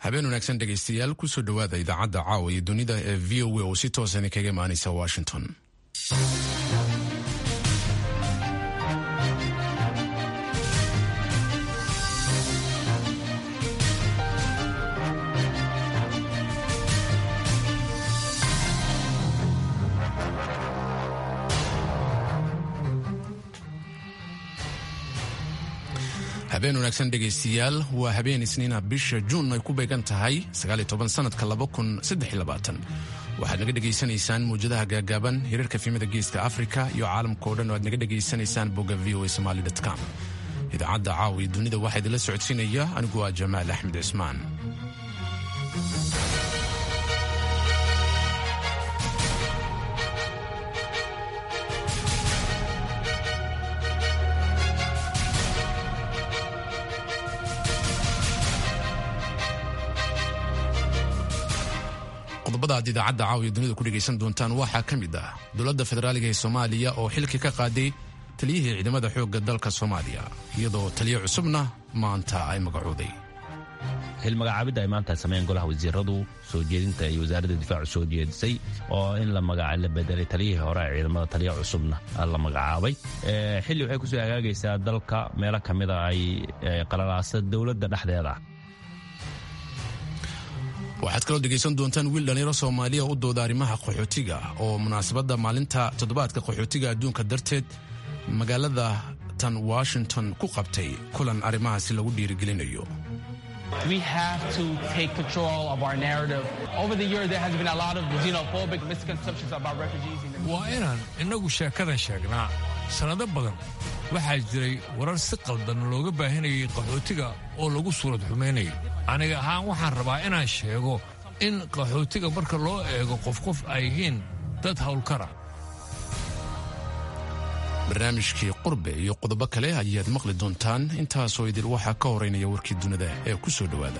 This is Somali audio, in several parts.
habeen wanaagsan dhegaystayaal kusoo dhowaada idaacadda caawa iyo dunida ee v o a oo si toosan kaga imaanaysa washington habeen wanaagsan dhegaystayaal waa habeen isniina bisha juun ay ku beegan tahay sanadka waxaad naga dhegaysanaysaan mawjadaha gaagaaban hirarka fiimada geeska afrika iyo caalamka o dhan oo aad naga dhegaysanaysaan bogga v o somaly com idaacadda caawa iyo dunida waxaa idinla socodsiinaya anigu waa jamaal axmed cismaan qodobada aad idaacadda caawiya dunida ku dhegaysan doontaan waxaa ka mid ah dowladda federaaliga ee soomaaliya oo xilkii ka qaaday taliyihii ciidamada xoogga dalka soomaaliya iyadoo taliyo cusubna maanta ay magacooday xilmagacaabidda ay maanta sameeyeen golaha wasiiradu soo jeedinta iyo wasaaradda difaacu soo jeedisay oo in la bedelay taliyihii hore ee ciidamada taliya cusubna la magacaabay xilli waxay kusoo hagaagaysaa dalka meelo ka mida ay qalalaasa dowladda dhexdeeda waxaad kaloo dhegaysan doontaan wiil dhallinyaro soomaaliya u dooda arrimaha qaxootiga oo munaasabadda maalinta toddobaadka qaxootiga adduunka darteed magaalada tan washington ku qabtay kulan arrimahaasi lagu dhiirigelinayo waa inaan innagu sheekadan sheegnaa sannado badan waxaa jiray warar si qaldan looga baahinayay qaxootiga oo lagu suurad xumaynayay aniga ahaan waxaan rabaa inaan sheego in qaxootiga marka loo eego qof qof ay yihiin dad howlkara barnaamijkii qurbe iyo qodobo kale ayaad maqli doontaan intaasoo idil waxaa ka horeynaya warkii dunida ee ku soo dhowaada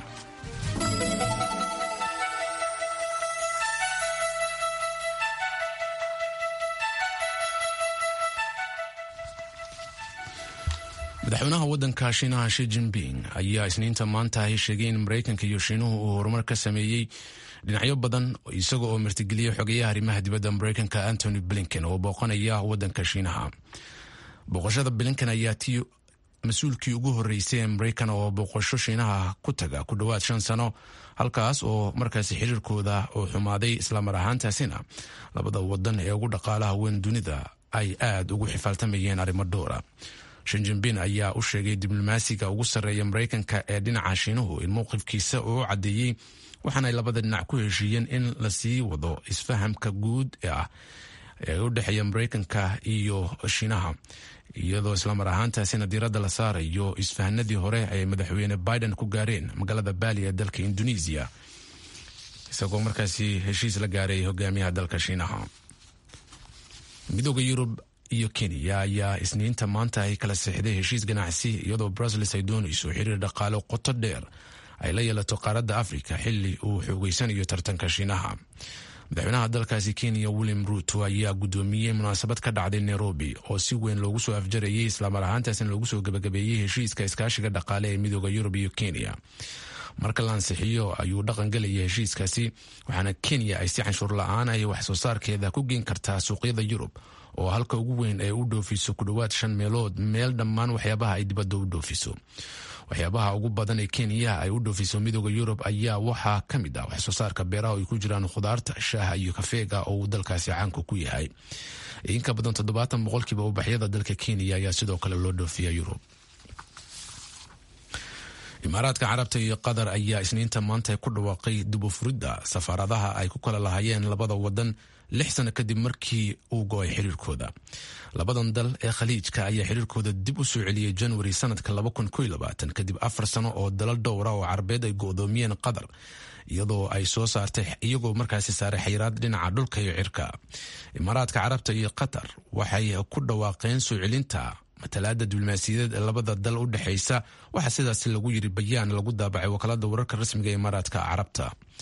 madaxweynaha waddanka shiinaha shi jinping ayaa isniinta maanta ahi sheegay in maraykanka iyo shiinuhu uu horumar ka sameeyey dhinacyo badan isaga oo martigeliyey xogeyaha arrimaha dibadda maraykanka antony blinken oo booqanaya waddanka shiinaha booqashada blinken ayaa tii mas-uulkii ugu horreysay ee maraykan oo booqasho shiinaha ku taga ku dhowaad shan sano halkaas oo markaasi xiriirkooda uu xumaaday islamar ahaantaasina labada wadan ee ugu dhaqaalaha weyn dunida ay aad ugu xifaaltamayeen arrimo dhowra shinjinbin ayaa u sheegay diblomaasiga ugu sarreeya maraykanka ee dhinaca shiinuhu in mowqifkiisa uu u caddeeyey waxaana ay labada dhinac ku heshiiyeen in la sii wado isfahamka guud ee ah ee u dhexeeya maraykanka iyo shiinaha iyadoo islamar ahaantaasina diiradda la saarayo isfahanadii hore ay madaxweyne biden ku gaareen magaalada baali ee dalka indonesiya isagoo markaasi heshiis la gaaray hogaamiyaha dalka shiinaha midooda yurub iyo kenya ayaa isniinta maanta ay kala seexday heshiis ganacsi iyadoo bruseles ay doonayso xiriir dhaqaale qoto dheer ay la yeelato qaaradda afrika xili uu xoogeysanayo tartanka shiinaha madaxweynaha dalkaasi kenya william ruuto ayaa guddoomiyey munaasabad ka dhacday nairobi oo si weyn loogu soo afjarayay islamar ahaantaasina loogu soo gebagabeeyey heshiiska iskaashiga dhaqaale ee midooda yurub iyo kenya marka la ansixiyo ayuu dhaqan gelaya heshiiskaasi waxaana kenya ay si canshuur la-aan ay wax soo saarkeeda ku geen kartaa suuqyada yurub oo halka ugu weyn ay u dhoofiso ku dhowaad shan meelood meel dhammaan waxyaabaha ay dibadda u dhoofiso waxyaabaha ugu badan ee kenya ay u dhoofiso midooda yurub ayaa waxaa ka mid ah waxsoo saarka beeraha ay ku jiraan khudaarta shaaha iyo kafeega oo uu dalkaasi caanka ku yahay inka badan toddobaatan boqolkiiba ubaxyada dalka kenya ayaa sidoo kale loo dhoofiya yurub imaaraadka carabta iyo qatar ayaa isniinta maanta ku dhawaaqay dubufuridda safaaradaha ay ku kala lahaayeen labada wadan lix sano kadib markii uu go-ay xiriirkooda labadan dal ee khaliijka ayaa xiriirkooda dib u soo celiyey januari sanadka kadib afar sano oo dalal dhowra oo carabeed ay go-doomiyeen qatar iyadoo ay soo saartay iyagoo markaasi saaray xayiraad dhinaca dhulka iyo cirka imaaraadka carabta iyo qatar waxay ku dhawaaqeen soo celinta matalaada diblomaasiyadeed ee labada dal u dhexaysa waxaa sidaasi lagu yiri bayaan lagu daabacay wakaalada wararka rasmiga ee imaaraadka carabta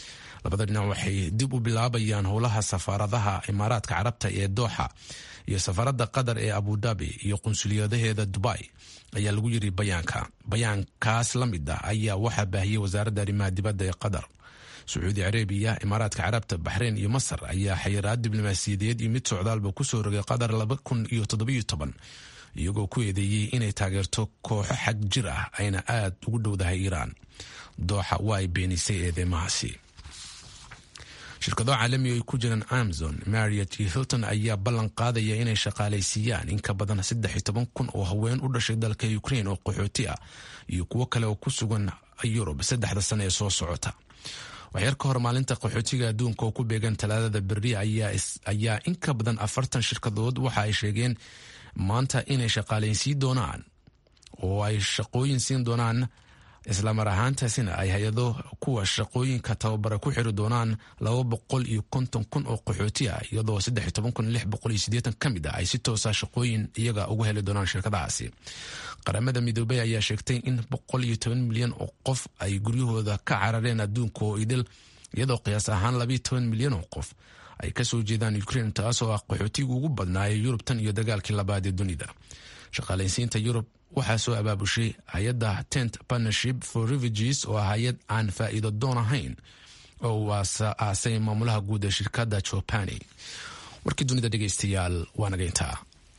labada dhinac waxay dib u bilaabayaan howlaha safaaradaha imaaraadka carabta ee dooxa iyo safaaradda qatar ee abudabi iyo qunsuliyadaheeda dubai ayaa lagu yiri bayaanka bayaankaas la mid ah ayaa waxaa baahiyey wasaaradda arrimaha dibadda ee qatar sacuudi carabiya imaaraadka carabta baxreyn iyo masar ayaa xayiraad diblomaasiyadeed iyo mid socdaalba kusoo rogay qatar laba kun iyo toddobiyo toban iyagoo ku eedeeyey inay taageerto kooxo xag jir ah ayna aad ugu dhowdahay iiraan dooxa waa ay beenisay eedeymahaasi shirkado caalami ay ku jiraan amazon mariot iyo hilton ayaa ballan qaadaya inay shaqaalaysiiyaan in ka badan saddex iyo toban kun oo haween u dhashay dalka ukrain oo qaxooti ah iyo kuwo kale oo ku sugan yurub saddexda sane ee soo socota waxyar ka hor maalinta qaxootiga adduunka oo ku beegan talaadada berri ayaa in ka badan afartan shirkadood waxa ay sheegeen maanta inay shaqaalaysiin doonaan oo ay shaqooyin siin doonaan islamar ahaantaasina ay hay-ado kuwa shaqooyinka tababara ku xiri doonaan laba boqol iyo konton kun oo qaxooti ah iyadoo saddex iyo toban kun lix boqol iyo siddeetan ka mid ah ay si toosa shaqooyin iyaga uga heli doonaan shirkadahaasi qaramada midoobey ayaa sheegtay in boqol iyo toban milyan oo qof ay guryahooda ka carareen adduunka oo idil iyadoo qiyaas ahaan labayo toban milyan oo qof ay kasoo jeedaan ukrain taasoo ah qaxootiga ugu badnaayay yurub tan iyo dagaalkii labaad ee dunida shaqaalaysiinta yurub waxaa soo abaabushay hay-adda tent partnership for refugees oo ah hay-ad aan faa'iido doon ahayn oo uu aasay maamulaha guud ee shirkadda jopani warkii dunida dhegeystayaal waa naga intaa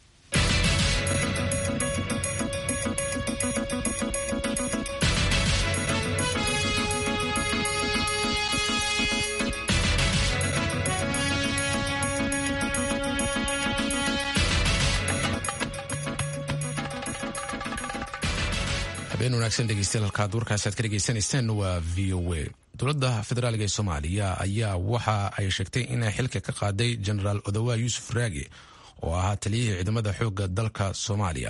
habeen wanaagsan dhegeystayaal halkaad warkaasaad ka dhegeysanayseen waa v o a dowladda federaalga ee soomaaliya ayaa waxa ay sheegtay inay xilka ka qaaday genaraal odawa yuusuf raage oo ahaa taliyihii ciidamada xoogga dalka soomaaliya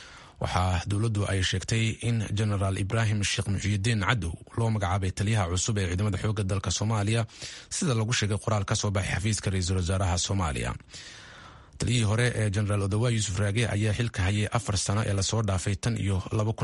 waxaa dowladdu ay sheegtay in genaraal ibraahim sheekh muxiyidiin cadow loo magacaabay taliyaha cusub ee ciidamada xoogga dalka soomaaliya sida lagu sheegay qoraal ka soo baxay xafiiska ra-iisul wasaaraha soomaaliya taliyihii hore ee genaraal odawa yuusuf raage ayaa xilka hayay afar sano ee lasoo dhaafay tan iyo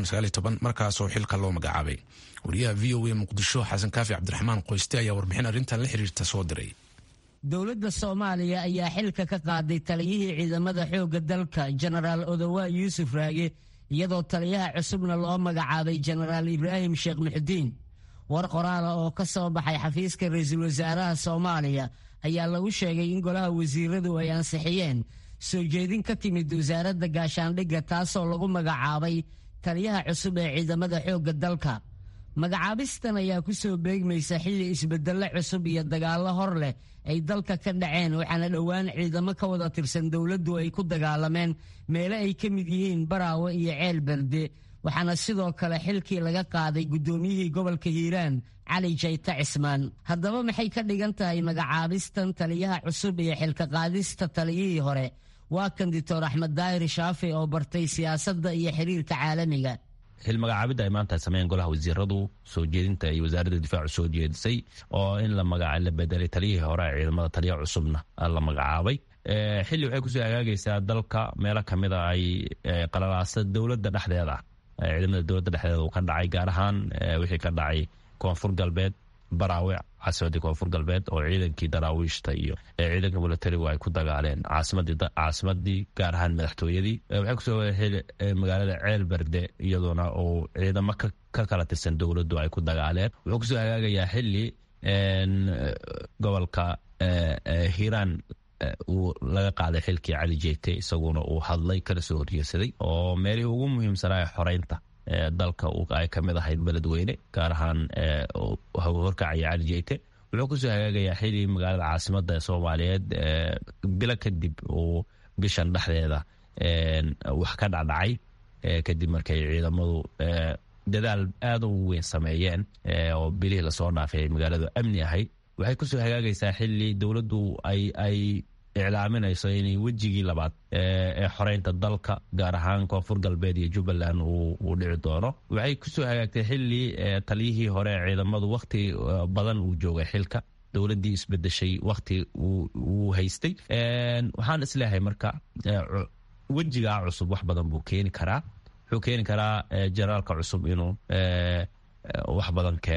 markaasoo xilka loo magacaabay wariyaha v o a muqdisho xasan kaafi cabdiraxmaan qoyste ayaa warbixin arrintan la xiriirta soo diray dowladda soomaaliya ayaa xilka ka qaaday taliyihii ciidamada xoogga dalka genaraal odawa yuusuf raage iyadoo taliyaha cusubna loo magacaabay genaraal ibraahim sheekh muxudiin war qoraala oo ka soo baxay xafiiska ra-iisul wasaaraha soomaaliya ayaa lagu sheegay in golaha wasiiradu ay ansixiyeen soo jeedin ka timid wasaaradda gaashaandhigga taasoo lagu magacaabay taliyaha cusub ee ciidamada xoogga dalka magacaabistan ayaa ku soo beegmaysa xilli isbedello cusub iyo dagaallo hor leh ay dalka ka dhaceen waxaana dhowaan ciidamo ka wada tirsan dowladdu ay ku dagaalameen meele ay ka mid yihiin baraawe iyo ceel berde waxaana sidoo kale xilkii laga qaaday guddoomiyihii gobolka hiiraan cali jayta cismaan haddaba maxay ka dhigan tahay magacaabistan taliyaha cusub iyo xilka qaadista taliyihii hore waa kan dictor axmed daahir shaafi oo bartay siyaasadda iyo xiriirka caalamiga xil magacaabidda ay maanta sameeyeen golaha wasiiradu soo jeedinta ay wasaaradda difaacu soo jeedisay oo in la la bedelay taliyihii hore ee ciidamada taliya cusubna la magacaabay xilli waxay kusoo hagaagaysaa dalka meelo kamida ay qalalaasa dowladda dhexdeeda ciidamada dowladda dhexdeeda uu ka dhacay gaar ahaan wixii ka dhacay koonfur galbeed baraawe caasimadii koonfur galbeed oo ciidankii daraawiishta iyo ciidanka milatarigu ay ku dagaaleen caasimadii gaar ahaan madaxtooyadii waxay kusoo heli magaalada ceel berde iyadoona uu ciidamo ka kala tirsan dowladdu ay ku dagaaleen wuxuu kusoo hagaagayaa xili gobolka hiiraan uu laga qaaday xilkii cali jeete isaguna uu hadlay kana soo horjeesaday oo meelihii ugu muhiimsanaa xoreynta dalka ay ka mid ahayd beledweyne gaar ahaan horkacaya cali jeyte wuxuu kusoo hagaagayaa xili magaalada caasimada soomaaliyeed bilo kadib uu bishan dhexdeeda wax ka dhacdhacay kadib markay ciidamadu dadaal aada u weyn sameeyeen oo bilihii lasoo dhaafay magaaladu amni ahayd waxay kusoo hagaagaysaa xili dowladdu ay iclaaminayso inay wejigii labaad ee xoreynta dalka gaar ahaan koonfur galbeed iyo jubbaland uu dhici doono waxay kusoo hagaagtay xili taliyihii hore ee ciidamadu wakhti badan uu joogay xilka dowladdii isbedeshay wakhti uu haystay waxaan isleeyahay marka wejigaa cusub wax badan buu keeni karaa wuxuu keeni karaa generaalka cusub inuu wax badan keeno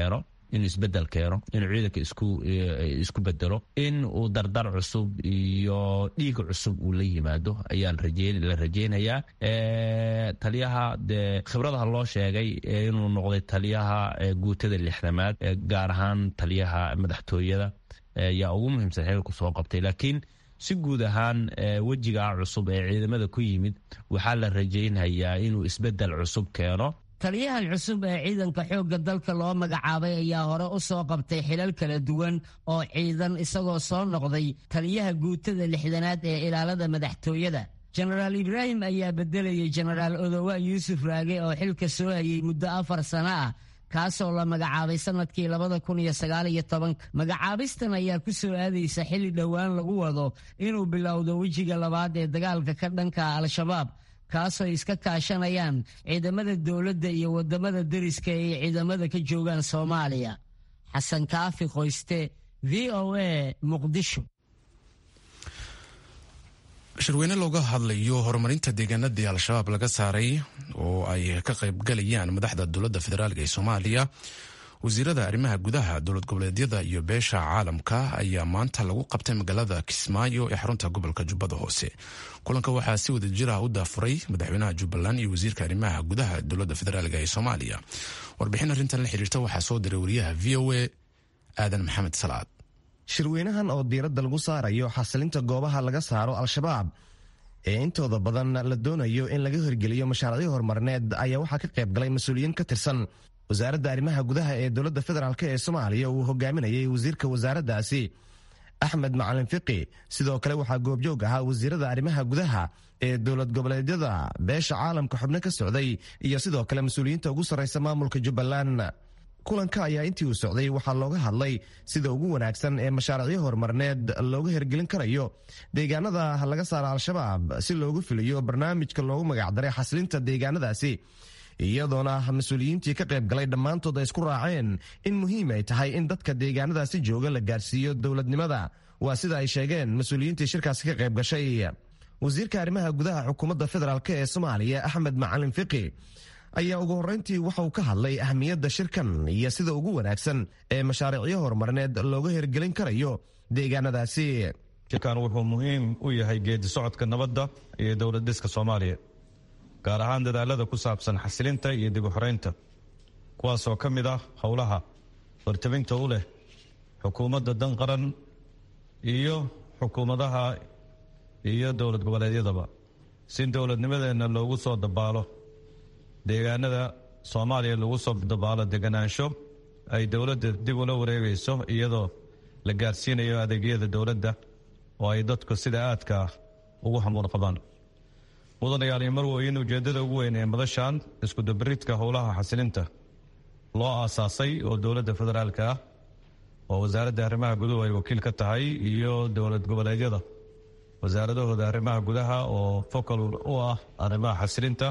inuu isbedel keeno inuu ciidanka isku bedelo in uu dardar cusub iyo dhiig cusub uu la yimaado ayaa la rajeynayaa taliyaha dee khibradaha loo sheegay inuu noqday taliyaha guutada lixdamaad gaar ahaan taliyaha madaxtooyada yaa ugu muhiimsan xilku soo qabtay laakiin si guud ahaan wejigaa cusub ee ciidamada ku yimid waxaa la rajaynayaa inuu isbedel cusub keeno taliyahan cusub ee ciidanka xoogga dalka loo magacaabay ayaa hore u soo qabtay xilal kala duwan oo ciidan isagoo soo noqday taliyaha guutada lixdanaad ee ilaalada madaxtooyada jenaraal ibraahim ayaa bedelayay jenaraal odowa yuusuf raage oo xilka soo hayay muddo afar sano ah kaasoo la magacaabay sanadkii labada kun iyo sagaal iyo tobanka magacaabistan ayaa ku soo aadaysa xilli dhowaan lagu wado inuu bilowdo wejiga labaad ee dagaalka ka dhanka al-shabaab kaasoo iska kaashanayaan ciidamada dowladda iyo wadamada deriska ay ciidamada ka joogaan soomaaliya xasan kaafi qoyste v o a muqdisho shirweyne looga hadlayo horumarinta deegaanadii al-shabaab laga saaray oo ay ka qaybgalayaan madaxda dowladda federaalk ee soomaaliya wasiirada arrimaha gudaha dowlad goboleedyada iyo beesha caalamka ayaa maanta lagu qabtay magaalada kismaayo ee xarunta gobolka jubbada hoose kulanka waxaa si wada jir ah u daafuray madaxweynaha jubbaland iyo wasiirka arrimaha gudaha dowladda federaalk ee soomaaliya warbixin arrintan la xiriirta waxaa soo diray wariyaha v o a aadan maxamed salaad shirweynahan oo diiradda lagu saarayo xasilinta goobaha laga saaro al-shabaab ee intooda badan la doonayo in laga hirgeliyo mashaariicyo horumarineed ayaa waxaa ka qayb galay mas-uuliyiin ka tirsan wasaaradda arrimaha gudaha ee dowladda federaalk ee soomaaliya uu hogaaminayay wasiirka wasaaraddaasi axmed macalin fiqi sidoo kale waxaa goobjoog ahaa wasiirada arrimaha gudaha ee dowlad goboleedyada beesha caalamka xubno ka socday iyo sidoo kale mas-uuliyiinta ugu sarraysa maamulka jubbaland kulanka ayaa intii uu socday waxaa looga hadlay sida ugu wanaagsan ee mashaariicyo horumarineed looga hirgelin karayo deegaanada laga saara al-shabaab si loogu fuliyo barnaamijka loogu magacdaray xasilinta deegaanadaasi iyadoona mas-uuliyiintii ka qayb galay dhammaantood ay isku raaceen in muhiim ay tahay in dadka deegaanadaasi jooga la gaarsiiyo dowladnimada waa sida ay sheegeen mas-uuliyiintii shirkaasi ka qayb gashay wasiirka arrimaha gudaha xukuumadda federaalk ee soomaaliya axmed macalin fiqi ayaa ugu horreyntii waxa uu ka hadlay ahmiyadda shirkan iyo sida ugu wanaagsan ee mashaariicyo horumarineed looga hirgelin karayo deegaanadaasi shirkan wuxuu muhiim u yahay geedi socodka nabadda iyo dowlad dhiska soomaaliya gaar ahaan dadaalada ku saabsan xasilinta iyo dib u xoreynta kuwaasoo ka mid ah howlaha hortabinta u leh xukuumadda dan qaran iyo xukuumadaha iyo dowlad goboleedyadaba si dowladnimadeenna loogu soo dabaalo deegaanada soomaaliya lagu soo dabaalo deganaansho ay dowladda dib ula wareegayso iyadoo la gaarsiinayo adeegyada dowladda oo ay dadku sida aadka ah ugu hamuun qabaan mudanayaal iyo marweyn ujeeddada ugu weyn ee madashan iskudabaridka howlaha xasilinta loo aasaasay oo dowladda federaalka ah oo wasaaradda arrimaha guduhu ay wakiil ka tahay iyo dowlad goboleedyada wasaaradahooda arrimaha gudaha oo focal u ah arrimaha xasilinta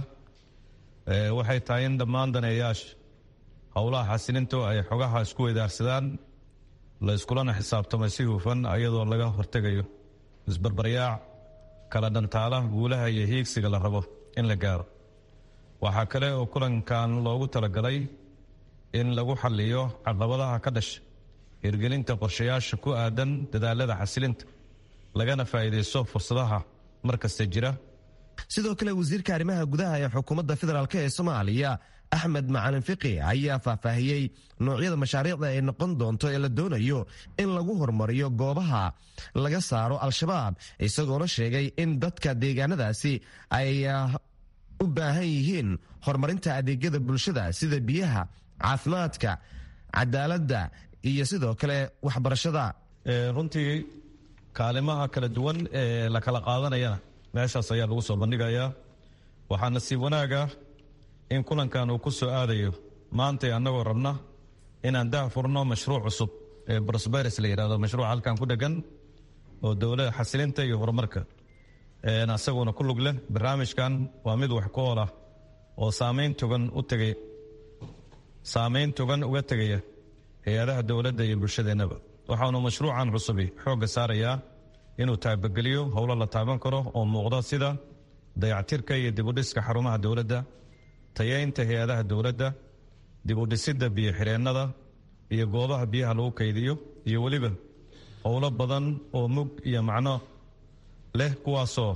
waxay tahay in dhammaan daneeyaasha howlaha xasilintu ay xogaha isku weydaarsadaan la iskulana xisaabtamay si hufan iyadoo laga hortegayo isbarbaryaac kala dhantaala guulaha iyo hiigsiga la rabo in la gaaro waxaa kale oo kulankan loogu talagalay in lagu xaliyo caqabadaha ka dhasha hirgelinta qorshayaasha ku aadan dadaalada xasilinta lagana faa'iidaysto fursadaha mar kasta jira sidoo kale wasiirka arrimaha gudaha ee xukuumadda federaalk ee soomaaliya axmed macalin fiqi ayaa faahfaahiyey noocyada mashaariicda ay noqon doonto ee la doonayo in lagu horumariyo goobaha laga saaro al-shabaab isagoona sheegay in dadka deegaanadaasi ay u baahan yihiin horumarinta adeegyada bulshada sida biyaha caafimaadka cadaaladda iyo sidoo kale waxbarashada runtii kaalimaha kala duwan ee la kala qaadanayana meeshaas ayaa lagu soo bandhigayaa waxaa nasiib wanaaga in kulankan uu ku soo aadayo maantay annagoo rabna inaan dah furno mashruuc cusub ee brosberes la yidhahdo mashruuc halkan ku dhegan oo dowlada xasilinta iyo horumarka asaguna ku lug leh barnaamijkan waa mid wax ku oolah oo saamayn togan u tegay saamayn togan uga tegaya hay-adaha dowladda iyo bulshadeennaba waxaanu mashruucan cusubi xoogga saarayaa inuu taabageliyo howlo la taaban karo oo muuqda sida dayactirka iyo dibudhiska xarumaha dowladda tayeynta hay-adaha dowladda dibudhisidda biyo-xireennada iyo goobaha biyaha lagu kaydiyo iyo weliba howlo badan oo mug iyo macno leh kuwaasoo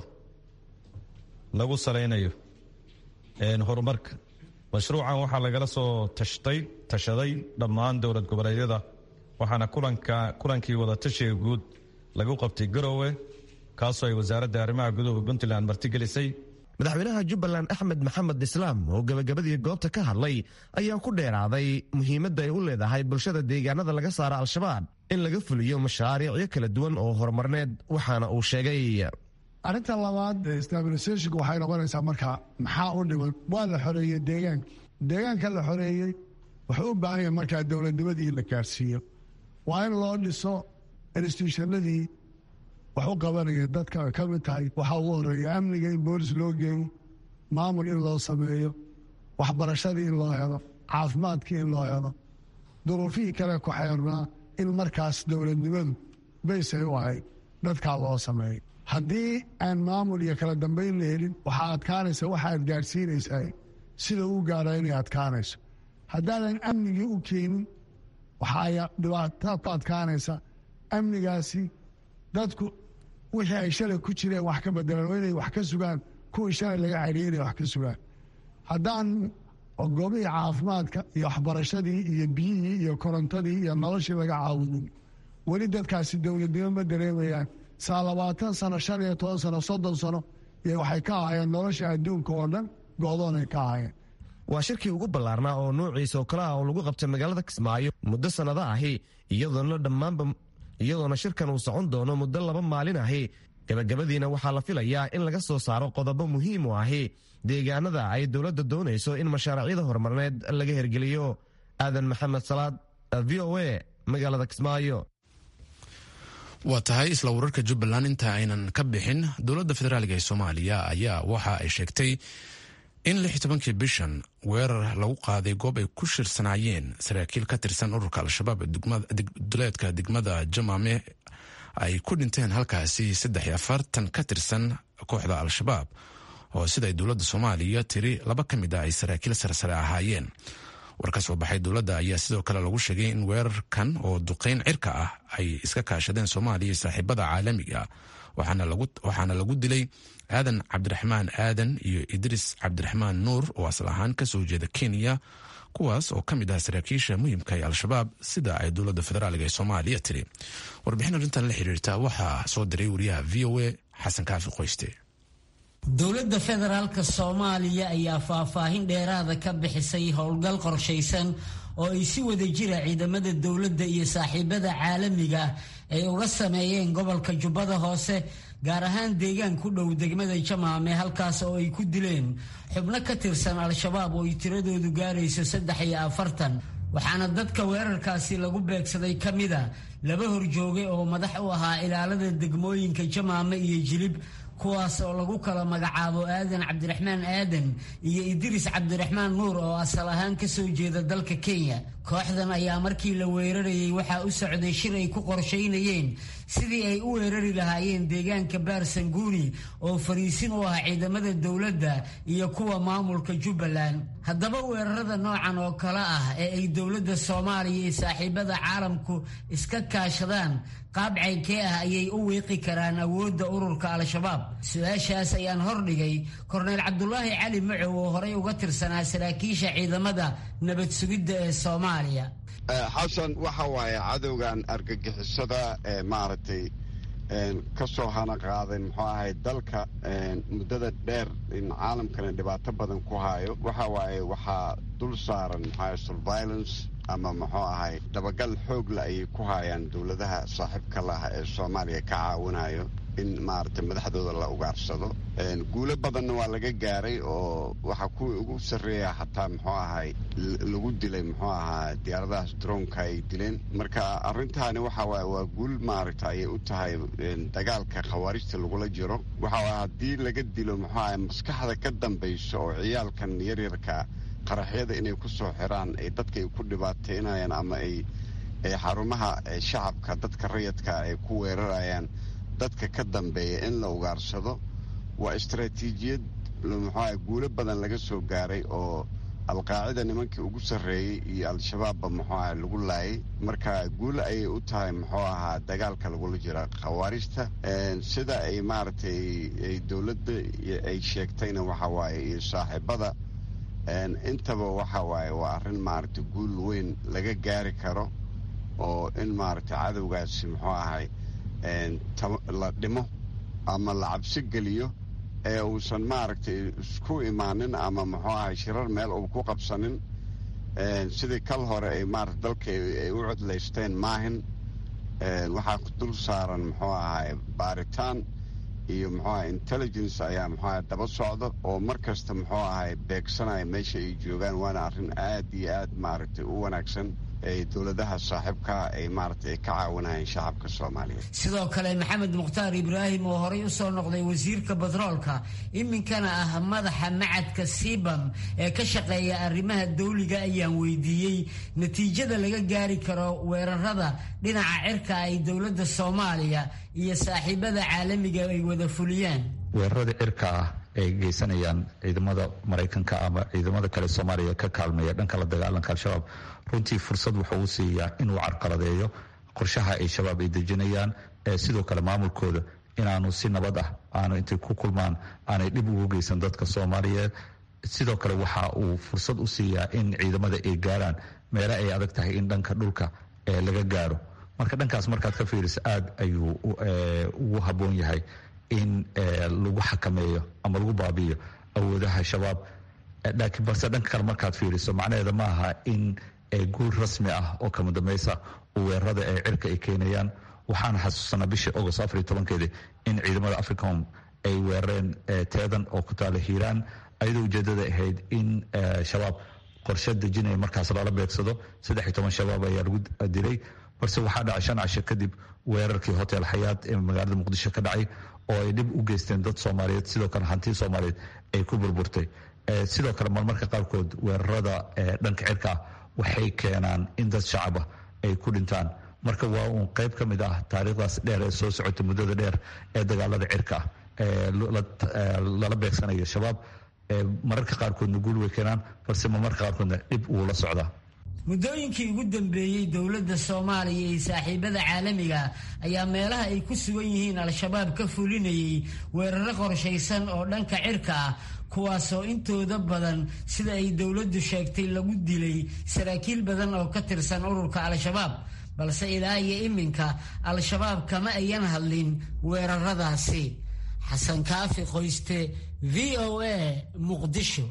lagu salaynayo horumarka mashruucan waxaa lagala soo tashtay tashaday dhammaan dowlad goboleedyada waxaana kulanka kulankii wadatashiga guud lagu qabtay garowe kaasoo ay wasaaradda arrimaha guduhu puntland martigelisay madaxweynaha jubbaland axmed maxamed islaam oo gebagabadii goobta ka hadlay ayaa ku dheeraaday muhiimadda ay u leedahay bulshada deegaanada laga saara al-shabaab in laga fuliyo mashaariicyo kala duwan oo horumarneed waxaana uu sheegay arrinta labaad stabilisationka waxay noqonaysaa marka maxaa u dhiman waa la xoreeyey deegaanka deegaanka la xoreeyey wuxuu u baahan yahay markaa dowladnimadii la gaarsiiyo waa in loo dhiso institutionadii wax u qabanaya dadka ay ka mid tahay waxaa ugu horeeya amniga in boolis loo geeyo maamul in loo sameeyo waxbarashadii in loo helo caafimaadkii in loo helo duruufihii kale ku xeernaa in markaas dowladnimadu baysay u ahayd dadkaa loo sameeyo haddii aan maamul iyo kala dambayn la helin waxaa adkaanaysa waxaad gaadhsiinaysaa sida uu gaara inay adkaanayso haddaadan amnigii u keenin waxaa dhibaato ku adkaanaysa amnigaasi dadku wixii ay shalay ku jireen wax ka bedelaan oo inay wax ka sugaan kuwii shalay laga xadhiyay inay wax ka sugaan haddaan goobihii caafimaadka iyo waxbarashadii iyo biyihii iyo korontadii iyo noloshii laga caawinin weli dadkaasi dowladnimo ma dareemayaan saa labaatan sano shan iyo toban sano soddon sano iyo waxay ka ahaayeen nolosha adduunka oo dhan go-doonay ka ahaayeen waa shirkii ugu ballaarnaa oo noociisa oo kale ah oo lagu qabtay magaalada kismaayo muddo sannado ahi iyadoona dhammaanba iyadoona shirkan uu socon doono muddo laba maalin ahi gabagabadiina waxaa la filayaa in laga soo saaro qodobo muhiim u ahi deegaanada ay dowladda doonayso in mashaariicyada horumarneed laga hergeliyo aadan maxamed salaad v o a magaalada kismaayo waa tahay isla wararka jubbaland inta aynan ka bixin dowladda federaaliga ee soomaaliya ayaa waxa ay sheegtay in lix tobankii bishan weerar lagu qaaday goob ay ku shirsanaayeen saraakiil ka tirsan ururka al-shabaab duleedka degmada jamaame ay ku dhinteen halkaasi saddex iyo afartan ka tirsan kooxda al-shabaab oo siday dowladda soomaaliya tiri laba ka mid ah ay saraakiil sarsare ahaayeen war ka soo baxay dowladda ayaa sidoo kale lagu sheegay in weerarkan oo duqeyn cirka ah ay iska kaashadeen soomaaliya iyo saaxiibada caalamiga waxaana lagu dilay aadan cabdiraxmaan aadan iyo idriis cabdiraxmaan nuur oo asal ahaan kasoo jeeda kenya kuwaas oo ka mid ah saraakiisha muhiimka ee al-shabaab sida ay dowladda federaaliga ee soomaaliya tiri warbixin arrintan la xiriirta waxaa soo diray wariyaha v o a xasan kaafi qoyste dowladda federaalka soomaaliya ayaa faahfaahin dheeraada ka bixisay howlgal qorshaysan oo ay si wada jira ciidamada dowladda iyo saaxiibada caalamiga ay uga sameeyeen gobolka jubbada hoose gaar ahaan deegaan ku dhow degmada jamaame halkaas oo ay ku dileen xubno ka tirsan al-shabaab oo ay tiradoodu gaarayso saddex iyo afartan waxaana dadka weerarkaasi lagu beegsaday ka mida laba horjooge oo madax u ahaa ilaalada degmooyinka jamaame iyo jilib kuwaas oo lagu kala magacaabo aadan cabdiraxmaan aadan iyo idriis cabdiraxmaan nuur oo asal ahaan ka soo jeeda dalka kenya kooxdan ayaa markii la weerarayay waxaa u socday shir ay ku qorshaynayeen sidii ay u weerari lahaayeen deegaanka baarsanguuni oo fariisin u ah ciidamada dowladda iyo kuwa maamulka jubbaland haddaba weerarada noocan oo kale ah ee ay dowladda soomaaliya iyo saaxiibada caalamku iska kaashadaan qaab caynkee ah ayay u wiiqi karaan awoodda ururka al-shabaab su-aashaas ayaan hordhigay korneyl cabdulaahi cali macow oo horey uga tirsanaa saraakiisha ciidamada nabad sugidda ee soomaaliya xasan waxa waaye cadowgan argagixisada ee maaragtay ka soo hana qaaday muxuu ahay dalka muddada dheer in caalamkana dhibaato badan ku hayo waxa waaye waxaa dul saaran muxuahay surveillance ama muxuu ahay dabagal xoogla ayay ku hayaan dowladaha saaxiibka laha ee soomaaliya ka caawinayo in maaragtay madaxdooda la ugaarsado guulo badanna waa laga gaaray oo waxaa kuwii ugu sarreeya xataa muxuu ahay lagu dilay muxuu ahaa diyaaradahaas droonka ay dileen marka arrintaani waxa waaye waa guul maaragta ayay u tahay dagaalka khawaarijta lagula jiro waxa waye haddii laga dilo muxuu ahay maskaxda ka dambayso oo ciyaalkan yaryarka qaraxyada inay ku soo xiraan ay dadka ay ku dhibaateynayaan ama ay xarumaha shacabka dadka rayadka ay ku weerarayaan dadka ka dambeeya in la ugaarsado waa istaraatiijiyad muxuaha guulo badan laga soo gaaray oo alqaacida nimankii ugu sarreeyey iyo al-shabaabba muxuu aha lagu laayay marka guul ayay u tahay muxuu ahaa dagaalka lagula jira khawaarijta sida ay maaragtay ay dowladda ay sheegtayna waxa waaye iyo saaxiibada intaba waxa waaye waa arrin maaragtay guul weyn laga gaari karo oo in maaragtay cadowgaasi muxuu ahay la dhimo ama la cabsi geliyo ee uusan maaragtay isku imaanin ama muxuu ahay shirar meel uu ku qabsanin sidii kal hore ay maarata dalka ay u codlaysteen maahin waxaa dul saaran muxuu ahay baaritaan iyo muxuu ahay intelligence ayaa muxuu ahay daba socda oo mar kasta muxuu ahay beegsanaya meesha ay joogaan waana arrin aad iyo aad maaragtay u wanaagsan ay dowladaha saaxiibkaa ay maaragtay ay ka caawinayeen shacabka soomaaliyeed sidoo kale maxamed mukhtaar ibraahim oo horey u soo noqday wasiirka batroolka iminkana ah madaxa macadka sibam ee ka shaqeeya arrimaha dawliga ayaan weydiiyey natiijada laga gaari karo weerarada dhinaca cirka ay dowladda soomaaliya iyo saaxiibada caalamiga ay wada fuliyaan weerarada cirka ah ay geysanayaan ciidamada maraykanka ama ciidamada kale soomaaliya ka kaalmeeya dhanka la dagaalanka al-shabaab runtii fursad wuxuu u siiyaa inuu carqaladeeyo qorshaha ay shabaab ay dejinayaan sidoo kale maamulkooda inaanu si nabad ah aanu intay ku kulmaan aanay dhib ugu geysan dadka soomaaliyeed sidoo kale waxa uu fursad u siiyaa in ciidamada ay gaaraan meele ay adag tahay in dhanka dhulka laga gaaro marka dhankaas markaad ka fiiriso aad ayuu ugu habboon yahay in lagu xakameeyo ama lagu baabi'iyo awoodaha shabaab laakiin balse dhanka kale markaad fiiriso macnaheeda ma aha in guul rasmi ah oo kama dambaysa weerarada ee cirka ay keenayaan waxaan xasuusanaa bishii agost afar iyo tobankeedii in ciidamada africom ay weerareen teedan oo ku taala hiiraan ayadoo ujeedada ahayd in shabaab qorshe dejinaya markaas lala beegsado saddex iyo toban shabaab ayaa lagu dilay balse waxaa dhacay shan casho kadib weerarkii hotel xayaad ee magaalada muqdisho ka dhacay oo ay dhib u geysteen dad soomaaliyeed sidoo kale hantii soomaaliyeed ay ku burburtay sidoo kale marmarka qaarkood weerarada dhanka cirka ah waxay keenaan in dad shacaba ay ku dhintaan marka waa uun qayb ka mid ah taariikhdaas dheer ee soo socota muddada dheer ee dagaalada cirka ah lala beegsanayo shabaab mararka qaarkoodna guul way keenaan balse marmarka qaarkoodna dhib wuu la socdaa muddooyinkii ugu dambeeyey dowladda soomaaliya iyo saaxiibada caalamiga ayaa meelaha ay ku sugan yihiin al-shabaab ka fulinayay weeraro qorshaysan oo dhanka cirka ah kuwaasoo intooda badan sida ay dowladdu sheegtay lagu dilay saraakiil badan oo ka tirsan ururka al-shabaab balse ilaa iyo iminka al-shabaab kama ayan hadlin weeraradaasi xasan kaafi qoyste v o a muqdisho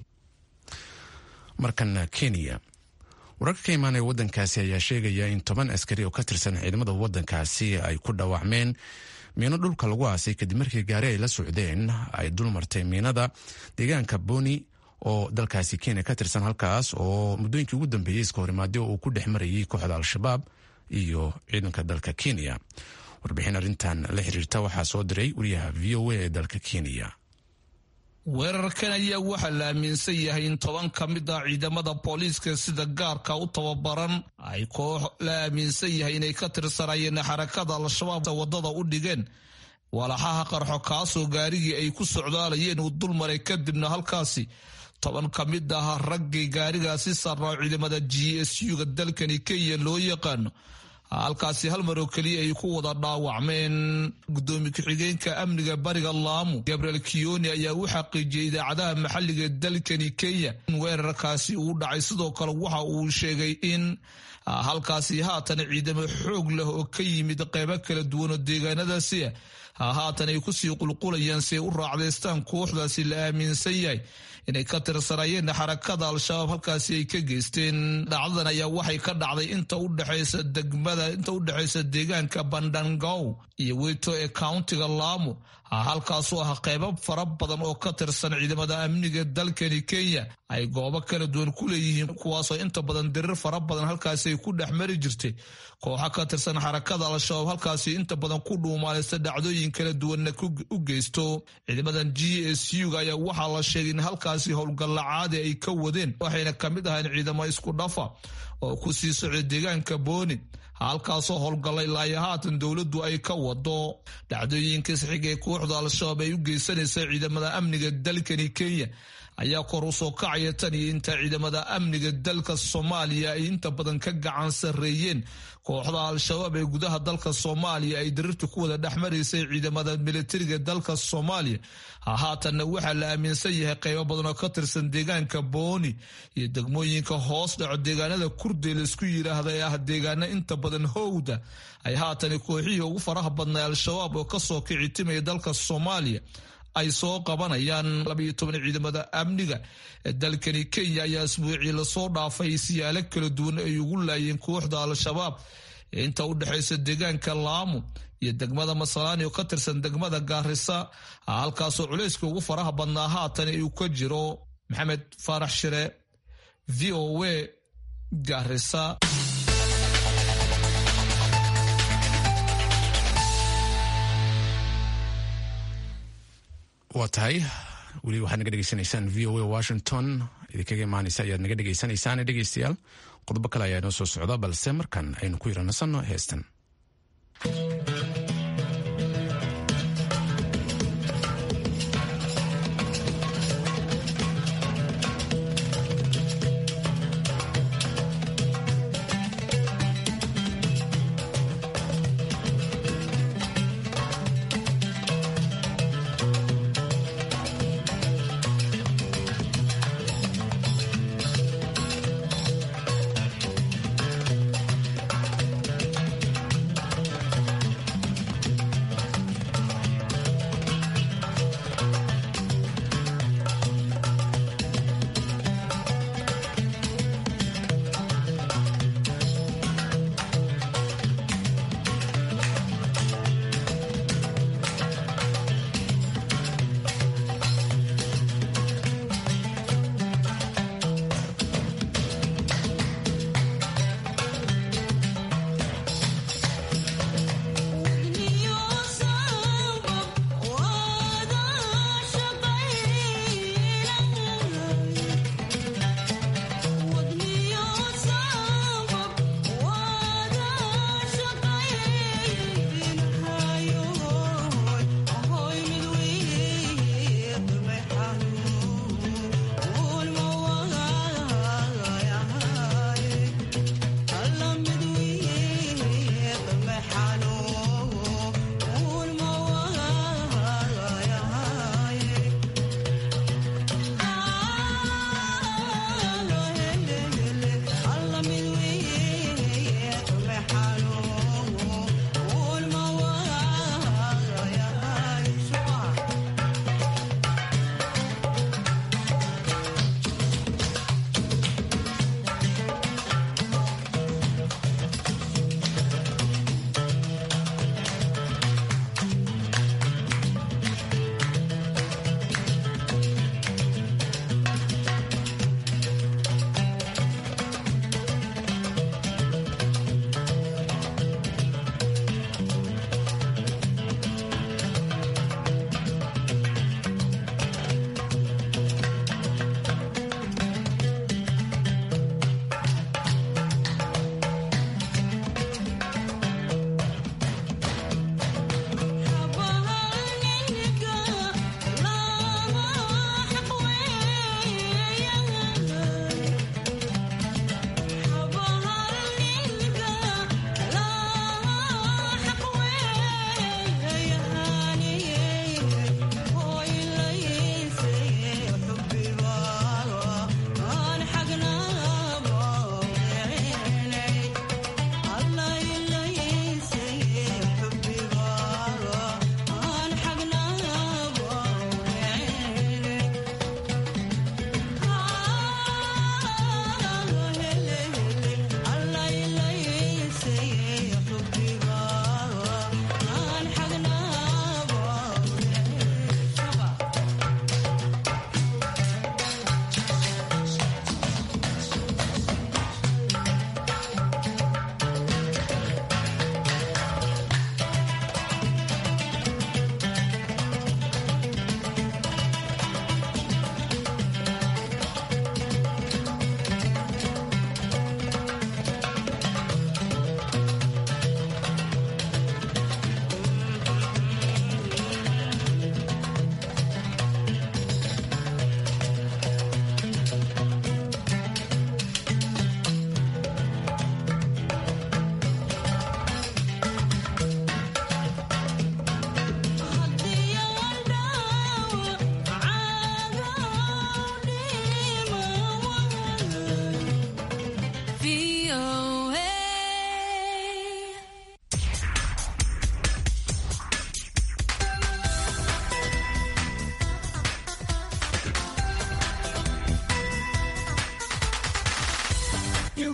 markana kenya wararka ka imaanaya waddankaasi ayaa sheegaya in toban askari oo ka tirsan ciidamada waddankaasi ay ku dhaawacmeen miino dhulka lagu aasay kadib markii gaari ay la socdeen ay dulmartay miinada deegaanka boni oo dalkaasi kenya ka tirsan halkaas oo muddooyinkii ugu dambeeyey iska horimaadyo uu ku dhex marayay kooxda al-shabaab iyo ciidanka dalka kenya warbixin arrintan la xiriirta waxaa soo diray wariyaha v o a ee dalka kenya weerarkan ayaa waxaa la aaminsan yahay in toban ka mid ah ciidamada booliiska sida gaarka u tababaran ay koox la aaminsan yahay inay ka tirsanayeen xarakada al-shabaab wadada u dhigeen walaxaha qarxo kaasoo gaarigii ay ku socdaalayeen uu dulmaray kadibna halkaasi toban ka mid ah raggii gaarigaasi sarraa ciidamada g s u-ga dalkani kenya loo yaqaano halkaasi hal mar oo keliya ay ku wada dhaawacmeen gudoomiye ku-xigeenka amniga bariga laamu gabriel kiyoni ayaa u xaqiijiyey idaacadaha maxalliga dalkani kenya in weerarkaasi uu dhacay sidoo kale waxa uu sheegay in halkaasi haatan ciidamo xoog leh oo ka yimid qeybo kala duwan oo deegaanadaasi ah haatan ay kusii qulqulayaan si ay u raacdaystaan kooxdaasi la aaminsan yahay inay ka tirsanayeen xarakada al-shabaab halkaasi ay ka geysteen dhacdadan ayaa waxay ka dhacday inta udhexaysa degmada inta udhexaysa deegaanka bandangow iyo weyto ee countiga laamo halkaasoo ah qeybo fara badan oo ka tirsan ciidamada amniga dalkani kenya ay goobo kala duwan ku leeyihiin kuwaasoo inta badan dirir fara badan halkaasi ay ku dhex mari jirtay kooxa ka tirsan xarakada al-shabaab halkaasi inta badan ku dhuumaaleysta dhacdooyin kala duwanna u geysto ciidamadan g s u-ga ayaa waxaa la sheegay in halkaasi howlgalla caadi ay ka wadeen waxayna kamid ahayn ciidamo isku dhafa oo ku sii socday deegaanka booni halkaasoo howlgallay ilaayo haatan dowladdu ay ka wado dhacdooyinka saxiga ee kooxda al-shabaab ay u geysanaysa ciidamada amniga dalkani kenya ayaa kor usoo kacaya tan iyo inta ciidamada amniga dalka soomaaliya ay inta badan ka gacan sarreeyeen kooxda al-shabaab ee gudaha dalka soomaaliya ay dirirta ku wada dhexmaraysay ciidamada militariga dalka soomaaliya hahaatanna waxaa la aaminsan yahay qaybo badan oo ka tirsan deegaanka booni iyo degmooyinka hoos dhaco deegaanada kurdee laisku yidhaahda ee ah deegaano inta badan howda ay haatani kooxihii ugu faraha badnay al-shabaab oo kasoo kicitimaya dalka soomaaliya ay soo qabanayaan labaiyo toban ciidamada amniga ee dalkani kenya ayaa isbuucii lasoo dhaafay siyaalo kala duwan ay ugu laayeen kooxda al-shabaab ee inta u dhexaysa deegaanka laamu iyo degmada masalaani oo ka tirsan degmada gaarisa halkaasoo culayska ugu faraha badnaa haatan uu ka jiro maxamed faarax shire v o a gaarisa waa tahay weli waxaad naga dhegeysanaysaan v o a washington idinkaga imaanaysa ayaad naga dhegeysanaysaan dhegeystayaal qodobo kale ayaa inoo soo socda balse markan aynu ku yaranasanno heestan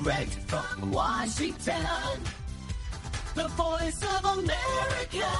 Direct from Washington, the voice of America,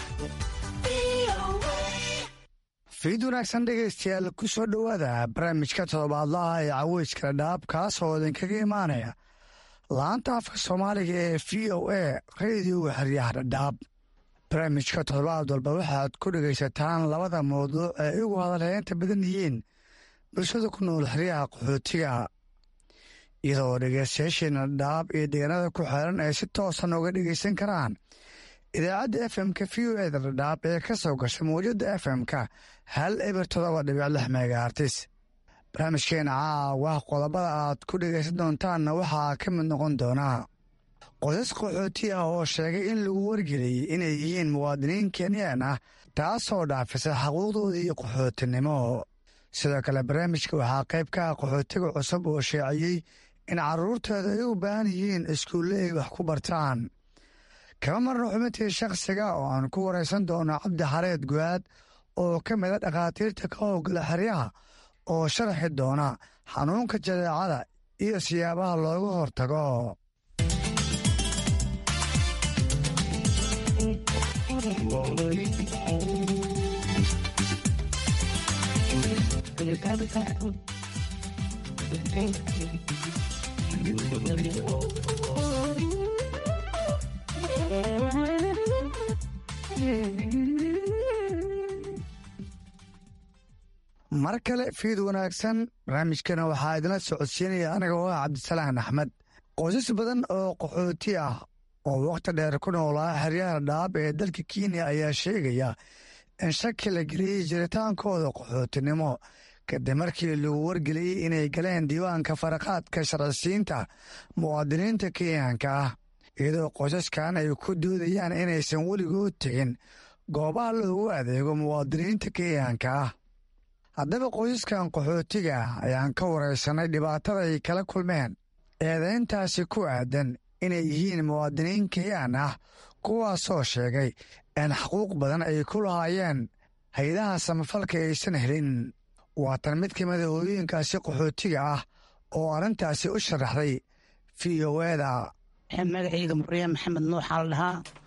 VOA. fiid wanaagsan dhegaystayaal ku soo dhowaada barnaamijka toddobaadlaha ee caweyskala dhaab kaas oo idinkaga imaanaya laanta afka soomaaliga ee v o a radioga xeryaha dhadhaab barnaamijka toddobaad walba waxaad ku dhegaysataan labada mawduuc ee ugu hadalheynta badan yihiin bulshada ku nool xeryaha qaxootiga iyadoo dhegaystayaasheena dhadhaab iyo deegaanada ku xeeran ay si toosan uga dhegaysan karaan idaacadda f m-ka v o eda dhadhaab ee ka soo gasha mawjadda f m-ka hal eber todoba dhibic lix megaartis barnaamijkeena caawa qodobada aad ku dhegaysan doontaanna waxaa ka mid noqon doonaa qodas qaxooti ah oo sheegay in lagu wargeliyey inay yihiin muwaadiniin kenyaan ah taasoo dhaafisa xaquuqdoodii qaxootinimo sidoo kale barnaamijka waxaa qayb ka ah qaxootiga cusub oo sheeciyey in carruurtooda ay u baahan yihiin iskuulle ay wax ku bartaan kama marno xubintii shakhsiga oo aan ku waraysan doono cabdi xareed guaad oo ka mida dhakhaatiirta ka howgala xeryaha oo sharaxi doona xanuunka jadeecada iyo siyaabaha looga hortago mar kale fiid wanaagsan barnaamijkana waxaa idinla socodsiinaya aniga oo ah cabdisalaan axmed qoysas badan oo qaxooti ah oo wakhti dheer ku noolaa xeryaha dhaab ee dalka kenya ayaa sheegaya in shaki la geliyey jiritaankooda qaxootinimo kadib markii lagu wargeliyey inay galeen diiwaanka faraqaadka sharcisiinta muwaadiniinta kenyaanka ah iyadoo qoysaskan ay ku doodayaan inaysan weligood tegin goobaha loogu adeego muwaadiniinta kenyaanka ah haddaba qoysaskan qaxootiga ah ayaan ka waraysanay dhibaatada ay kala kulmeen eedayntaasi ku aadan inay yihiin muwaadiniin kenyaan ah kuwaasoo sheegay in xuquuq badan ay ku lahaayeen hay-adaha samafalka aysan helin waatan mid ka mida hooyooyinkaasi qaxootiga ah oo arrintaasi u sharaxday v o eda magacayga murya maxamed nuuxaa la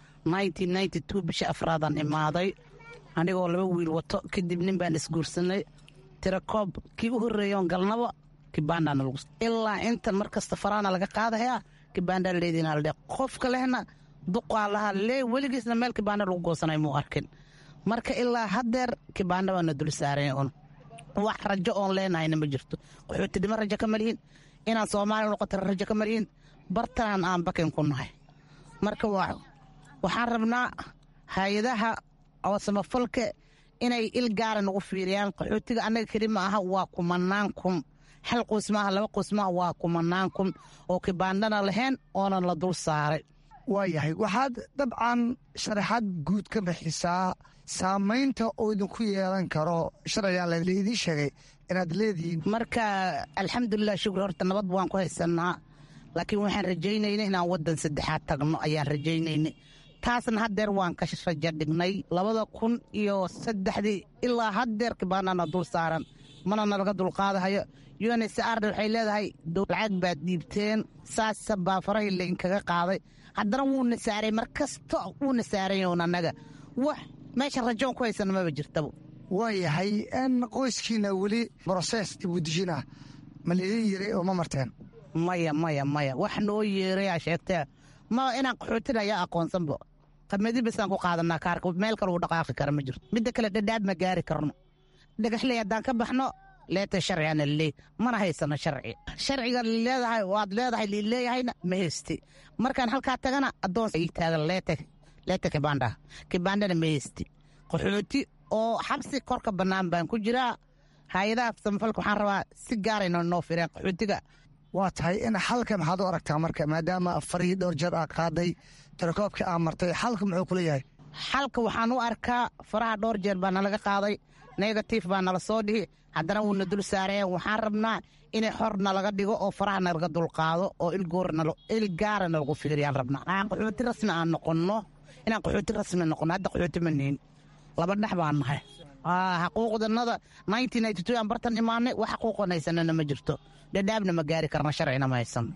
dhahaa bisha afraadaan imaaday anigoo laba wiil wato kadib nin baan isguursanay tirakoob kii u horreeyoon galnaba kibaandhaana lagu ilaa intan mar kasta faraana laga qaadayaa kibaandhaa leediina la dhe qofka lehna duqaa lahaa lee weligiisna meel kibaandha lagu goosanay muu arkin marka ilaa haddeer kibaandha baana dul saaran un wax rajo oon leenahayna ma jirto qaxootidhimo rajo ka malihin inaan soomaaliya noqotana rajo ka malihin bartanaan aan bakin ku nahay marka waxaan rabnaa hay-adaha oo samafalka inay il gaara nagu fiiriyaan qaxootiga annaga keli ma aha waa kumanaan kun hal qoys maaha laba qoys maaha waa kumanaan kun oo kibaandhana lahayn oonan la dul saaray waayahay waxaad dabcan sharaxaad guud ka bixisaa saamaynta uu idinku yeelan karo sharcigan laydii sheegay inaad leedihiin marka alxamdulilah shukri horta nabad waan ku haysanaa laakiin waxaan rajaynayna inaan waddan saddexaad tagno ayaan rajaynayna taasna haddeer waan ka raja dhignay labada kun iyo saddexdii ilaa haddeer kibaandhana dul saaran mana nalaga dulqaadahayo unsarna waxay leedahay lacag baad dhiibteen saasa baa farahi lainkaga qaaday haddana wuuna saaray mar kasta wuuna saarayn annaga wax meesha rajoon ku haysana maba jirtaba waayahay n qoyskiina weli broses dibudijin ah ma laydin yiray oo ma marteen maya maya maya wax noo yeerayaa sheegtee ma inaan qaxootina ayaa aqoonsanba qamadi basaan ku qaadanaa kaarka meel kale uu dhaqaaqi kara ma jirto midda kale dhadhaab ma gaari karno dhagaxley haddaan ka baxno leeta sharcigana leey mana haysano sharci sharciga leedahay waad leedahay lileeyahayna ma haysti markaan halkaa tagana addoon ii taagan leete leeta kibandha kibandhana ma haysti qaxooti oo xabsi korka bannaan baan ku jiraa hay-adaha samafalka waxaan rabaa si gaarayna noo fireen qaxootiga waa tahay in xalka maxaad u aragtaa marka maadaama afarihii dhowr jeer aa qaaday tirakoobka aa martay xalka muxuu kula yahay xalka waxaan u arkaa faraha dhowr jeer baa nalaga qaaday negatif baa nala soo dhihi haddana wuuna dul saareen waxaan rabnaa inay xor nalaga dhigo oo faraha nalaga dulqaado oo il gaara nalagu fiiriyaan rabnaa aan qaxooti rasmi aan noqonno inaan qaxooti rasmi noqonno hadda qaxooti ma nihin laba dhex baan nahay xaquuqdanada aan bartan imaanay wax xaquuqan haysanana ma jirto dhadhaabna ma gaari karna sharcina ma haysan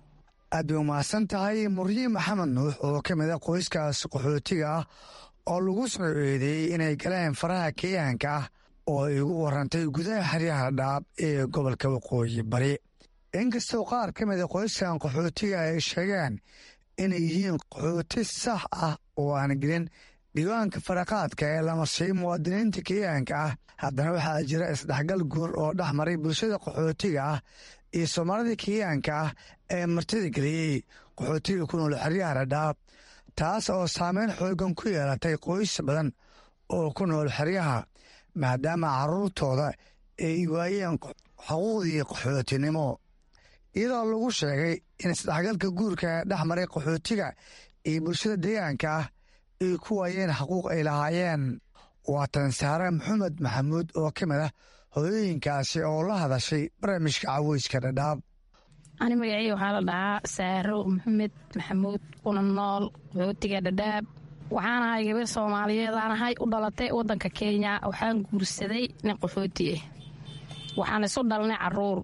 aad bay umahadsan tahay muryiin maxamed nuux oo ka mid a qoyskaas qaxootiga ah oo lagu soo eedeeyey inay galeen faraha kenyaanka ah oo ay ugu warantay gudaha xeryaha dhaab ee gobolka waqooyi bari inkastoo qaar ka mida qoyskan qaxootiga ay sheegeen inay yihiin qaxooti sax ah oo aan gelin diiwaanka faraqaadka ee lama siiy muwaadiniinta kenyaanka ah haddana waxaa jira isdhexgal guur oo dhex maray bulshada qaxootiga ah iyo soomaalida kenyaanka ah ee martida geliyey qaxootiga ku nool xeryaha dhadhaab taas oo saameyn xoogan ku yeelatay qoys badan oo ku nool xeryaha maadaama carruurtooda ay waayeen xuquuqdii qaxootinimo iyadoo lagu sheegay in isdhexgalka guurka ee dhex maray qaxootiga iyo bulshada deegaanka ah ay ku waayeen xaquuq ay lahaayeen waa tan saare maxamed maxamuud oo ka mid ah hooyooyinkaasi oo la hadashay barnaamijka caweyska dhadhaab ani magacii waxaa la dhahaa saaro maxamed maxamuud kuna nool qaxootiga dhadhaab waxaan ahay gabar soomaaliyeed aan ahay u dhalatay wadanka kenya waxaan guursaday nin qaxooti ah waxaan isu dhalnay caruur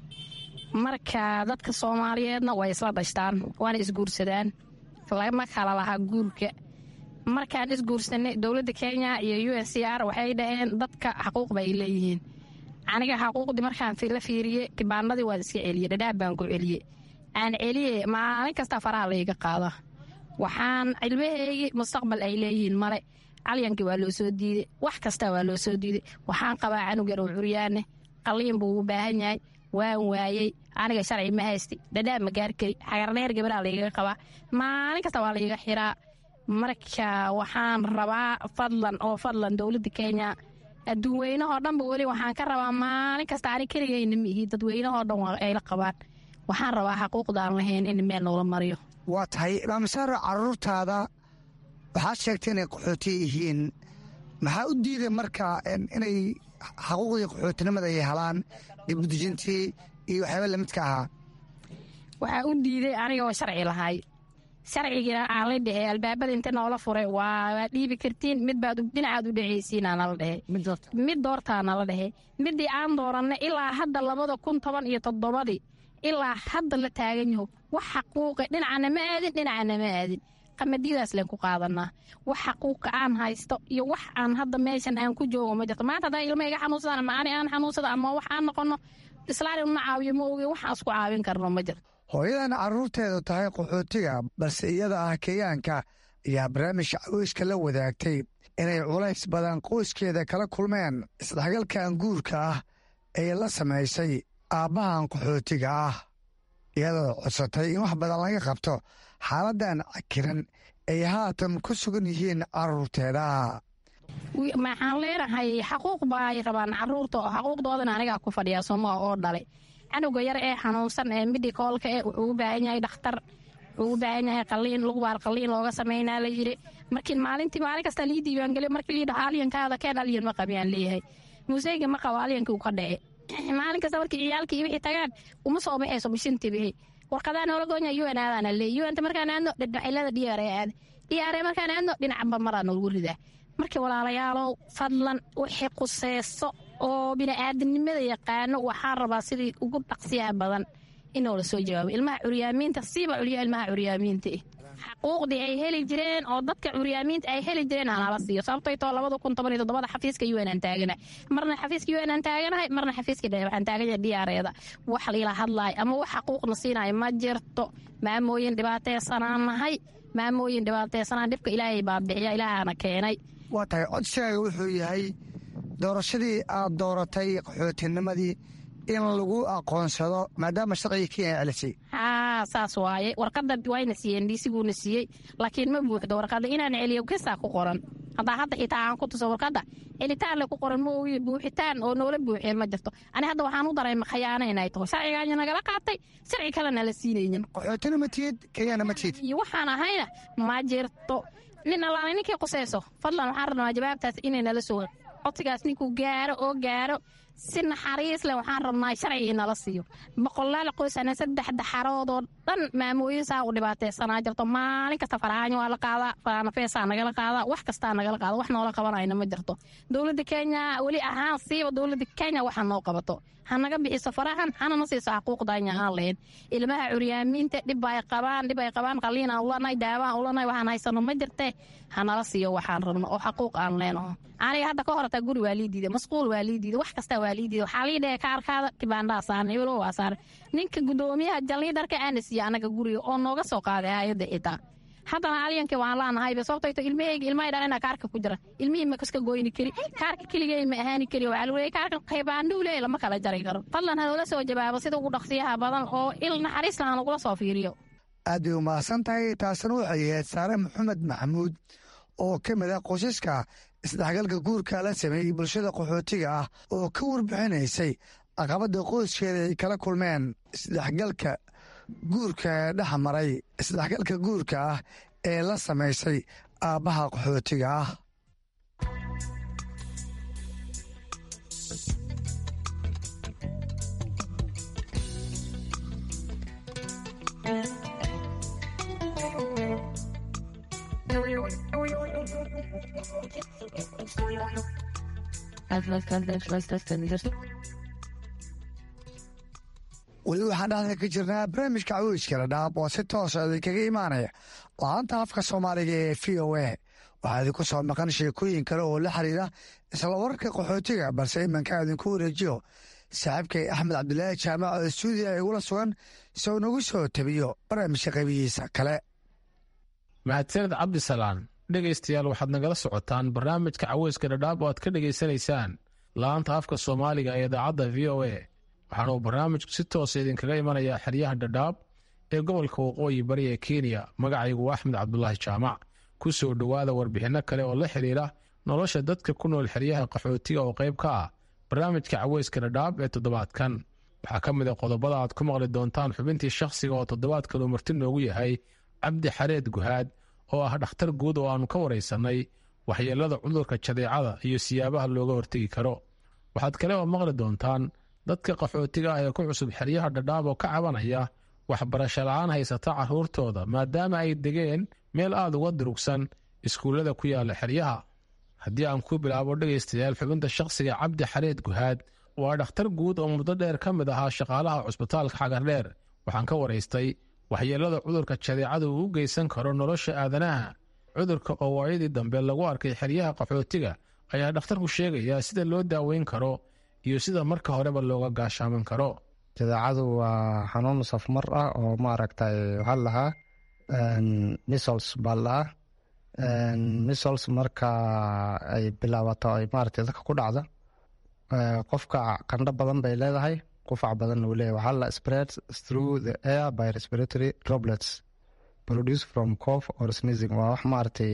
marka dadka soomaaliyeedna way isla dhashtaan waana isguursadaan lama kala lahaa guurka markaan isguursanay dowladda kenya iyo u n c r waxay dhaheen dadka xaquuq bay leeyihiin aniga xaquuqdii markaan la fiiriyey kibaanadii waan iska celiyey dhadhaab baan ku celiyey aan celiye maalin kasta faraha layga qaada waxaan cilmaheygii mustaqbal ay leeyihiin male calyankii waa loo soo diiday wax kasta waa loo soo diiday waxaan qabaa canug yar oo curyaane qalliin buu u baahan yahay waan waayey aniga sharci ma haysti dhadhaab ma gaarkari xagarneer gabaraa laygaga qabaa maalin kasta waa layga xiraa marka waxaan rabaa fadlan oo fadlan dowladda kenya adduun weynahoo dhanba weli waxaan ka rabaa maalin kasta ani keligayna miihi dadweynahoo dhan ayla qabaan waxaan rabaa xaquuqdaan lahayn in meel noola mariyo waa tahay maamasaaro caruurtaada waxaad sheegtay inay qaxooti yihiin maxaa u diiday marka inay xaquuqdii qaxootinimada ay helaan dibudejintii iyo waxyaaba lamidka ahaa waxaa u diiday anigoo sharci lahay sharcigiina aan la dhehe albaabada inta noola furay waa dhiibi kartiin mid baad dhinacaad u dhexaysiina nala dhehe mid doortaa nala dhehe midii aan dooranay ilaa hadda labada kun toban iyo toddobadii ilaa hadda la taagan yaho wax xaquuqa dhinacana ma aadin dhinacana ma aadin qamadidaas leen ku qaadanaa wax xaquuqa aan haysto iyo wax aan hadda meeshan aan ku joogo ma jirto maanta haddaa ilma iga xanuunsadaan ama ani aan xanuunsada ama wax aan noqono islaali una caawiyo ma oge waxaan isku caawin karno ma jirto hooyadan carruurteedu tahay qaxootiga balse iyada ah kenyaanka ayaa barnaamijka caweyska la wadaagtay inay culays badan qoyskeeda kala kulmeen isdhexgalkan guurka ah ee la samaysay aabbahan qaxootiga ah iyadoo codsatay in wax badan laga qabto xaaladdan cakiran ay haatan ku sugan yihiin carruurteeda maxaan leenahay xaquuq baay rabaan caruurta oo xaquuqdoodana anigaa ku fadhiya somaa oo dhalay canuga yar ee xanuunsan ee midikoolka eh wuxuu u baahan yahay dhakhtar wuxuu u baahan yahay qaliin lugubaal qaliin looga sameynaa la yiri markii maalintii maalin kasta lii diiwaangeliyo markii lii dhaha alyankaada keen alyan ma qabiyaan leeyahay muuseyga ma qabo alyankii uu ka dhace maalin kasta markii ciyaalkii wixii tagaan uma soo baxayso bishintii bixi warqadaa noola goonya un aadaana leey unta markaan aadno dhexilada dhiyaare aada dhiyaare markaan aadno dhinacba maraa noogu ridaa markii walaalayaalow fadlan wixii quseeso oo bini'aadanimada yaqaano waxaan rabaa sidii ugu dhaqsiyaha badan inoo la soo jawaabo ilmaha curyaamiinta siiba culya ilmaha curyaamiinta xaquuqdii ay heli jireen oo dadka curyaamiinta ay heli jireen hanala siiyo sababtay too labada kun toban iyo toddobada xafiiska un aan taaganahay marna xafiiska un aan taaganahay marna xafiiska waxaan taaganahay dhiyaareeda wax liila hadlaay ama wax xaquuqna siinayo ma jirto maamooyin dhibaateesanaan nahay maamooyin dhibaateesanaan dhibka ilaahay baa bixiya ilaahaana keenay waa tahay codsigaaga wuxuu yahay doorashadii aad dooratay qaxootinimadii in lagu aqoonsado maadaama sharciga kenya celisay haa saas waaye warqadda wayna siiyeen dhiisiguuna siiyey laakiin ma buuxdo warqadda inaan celiyo kisaa ku qoran haddaa hadda xitaa aan ku tuso warqadda celitaan le ku qoran ma ogi buuxitaan oo noola buuxeen ma jirto ani hadda waxaan u dareema khayaano inay taho sharcigaanya nagala qaatay sharci kalena la siinaynin qaxootina ma tihid kenyana ma tihid iyo waxaan ahayna ma jirto nin allaala ninkii quseyso fadlan waxaan rabnaa jawaabtaas inay nala soo codsigaas ninkuu gaaro oo gaaro si naxariis leh waxaan rabnaa sharci inala siiyo boqolaal qoysana saddex daxaroodoo dhan maamooyin saa u dhibaateysanaa jirto maalin kasta farxaanyo waa la qaadaa faanafeesaa nagala qaadaa wax kastaa nagala qaada wax noola qabanayna ma jirto dowladda kenya weli ahaan siiba dowladda kenya waxa noo qabato hanaga bixiso farahan hanana siiso xaquuqdanya aan lahayn ilmaha curyaamiinta dhib ay qabaan dhib ay qabaan qaliin aan ulanay daawaan ulanay waxaan haysano ma jirte hanala siiyo waxaan rabno oo xaquuq aan leenaho aniga hadda ka horataa guri waa lii diiday masquul waa lii diiday wax kastaa waa lii diiday waxaa lii dhahey kaarkaada kibaandhaa saaran iblo waa saaran ninka gudoomiyaha jalliidarka aana siiya anaga guriga oo nooga soo qaaday hay-adda xitaa haddana alyanka waan laanahayba sababtayto ilmahayga ilmahay dhalina kaarka ku jira ilmihii ma kaska goyni kari kaarka keligay ma ahaani kari waxaa lagu leeyay kaarka qaybaandhuu leey lama kala jari karo fadlan hanoola soo jawaabo sida ugu dhaqsiyaha badan oo il naxariis laha nagula soo fiiriyo aad bay umahadsan tahay taasina waxay ahayd saare maxamed maxamuud oo ka mid ah qoysaska isdhexgalka guurka la sameeyey bulshada qaxootiga ah oo ka warbixinaysay caqabada qoyskeeda ay kala kulmeen isdhexgalka guurka dhex maray isdhexgalka guurka ah ee la samaysay aabbaha qaxootiga ah weli waxaan dhexda ka jirnaa barnaamijka caweyska dhadhaab oo si toosa idinkaga imaanaya la-aanta afka soomaaliga ee v o a waxaa idinku soo maqan sheekooyin kale oo la xiriira isla wararka qaxootiga balse imanka idinku wareejiyo saaxiibkay axmed cabdilaahi jaamac oo stuudiya igula sugan si uu nagu soo tabiyo barnaamijka qaybihiisa kale mahadsaned cabdisalaan dhegaystayaal waxaad nagala socotaan barnaamijka caweyska dhadhaab oo aad ka dhegaysanaysaan la-aanta afka soomaaliga ee idaacadda v o a waxaana uu barnaamijku si toosa idinkaga imanayaa xeryaha dhadhaab ee gobolka waqooyi bari ee kenya magacaygu waa axmed cabdulaahi jaamac ku soo dhowaada warbixinno kale oo la xidhiira nolosha dadka ku nool xeryaha qaxootiga oo qayb ka ah barnaamijka caweyska dhadhaab ee toddobaadkan waxaa ka mid a qodobada aad ku maqli doontaan xubintii shakhsiga oo toddobaadkan uu marti noogu yahay cabdi xareed guhaad oo ah dhakhtar guud oo aannu ka waraysannay waxyeelada cudurka jadeecada iyo siyaabaha looga hortegi karo waxaad kale oo maqli doontaan dadka qaxootiga ah ee ku cusub xeryaha dhadhaab oo ka cabanaya waxbarasho la-aan haysata carruurtooda maadaama ay degeen meel aad uga durugsan iskuullada ku yaalla xeryaha haddii aan ku bilaabo dhegaystayaal xubinta shakhsiga cabdi xareed guhaad waa dhakhtar guud oo muddo dheer ka mid ahaa shaqaalaha cusbitaalka xagardheer waxaan ka waraystay waxyeelada cudurka jadeecada uu u geysan karo nolosha aadanaha cudurka oo waayadii dambe lagu arkay xeryaha qaxootiga ayaa dhakhtarku sheegayaa sida loo daaweyn karo iyo sida marka horeba looga gaashaaman karo jadeecadu waa xanuun safmar ah oo maaragtay waxaa lahaa misols baa lahaa misols marka ay bilaabato ay maaragtay dadka ku dhacdo qofka qandho badan bay leedahay qufac badan uu leeyahay waxaa la spread through the air by respiratory droplets produced from cough or sneezing waa wax maaragtay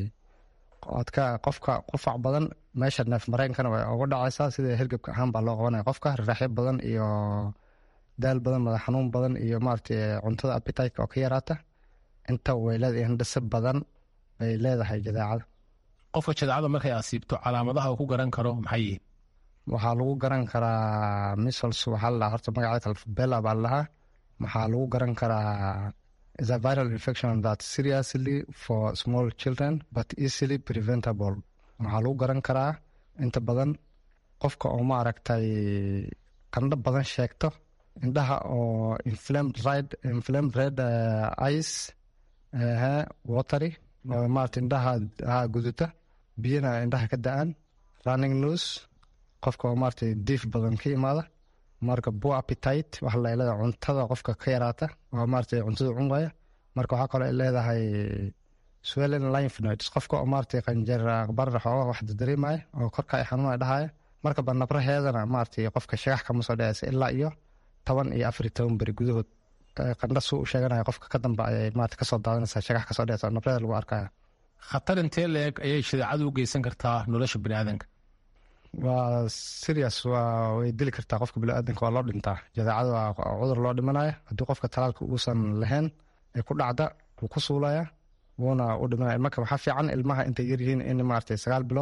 adka qofka qufac badan meesha neef mareenkana way uga dhacaysaa sida hergebka ahaan baa loo qabanaya qofka riraxyo badan iyo daal badan madax xanuun badan iyo maaragtay cuntada appetite oo ka yaraata inta way leedahay hindhase badan bay leedahay jadeecada qofka jadeecada markay asiibto calaamadaha uu ku garan karo maxay yihiin waxaa lagu garan karaa misols waxaa la horta magaceeda alfabella baa lahaa waxaa lagu garan karaa is a viral infection that seriously for small children but easily preventable waxaa lagu garan karaa inta badan qofka oo maaragtay qandho badan sheegto indhaha oo inflamed red inflamed red uh, ice uh, watery oo maaragtay indhaha ha guduta biyana indhaha ka da-aan running nose qofka oo maaragtay diif badan ka imaada marka bo appetite waxa la leedahay cuntada qofka ka yaraata oo maaragtay cuntada cun waaya marka waxaa kaloo ay leedahay swellen lymph nodes qofka oo maaragtay qanjeer barrax oo wax dareemaya oo korka ay xanuunaya dhahaya marka banabraheedana maaragtay qofka shagax kama soo dhacaysa ilaa iyo toban iyo afar iyo toban beri gudahood qandha suu u sheeganaya qofka ka dambe ayay maaragtay kasoo daadanaysaa shagax kasoo dhacaysa nabraheeda lagu arkaya khatar intee la-eg ayay shadeecadu u geysan kartaa nolosha bini aadanka waa serious waa way dili kartaa qofka biniaadanka waa loo dhintaa jadeecada waa cudur loo dhimanaya haddii qofka talaalka uusan lahayn ee ku dhacda wuu ku suulaya wuuna u dhimanaya marka waxaa fiican ilmaha intay yaryihiin in maaragtay sagaal bilood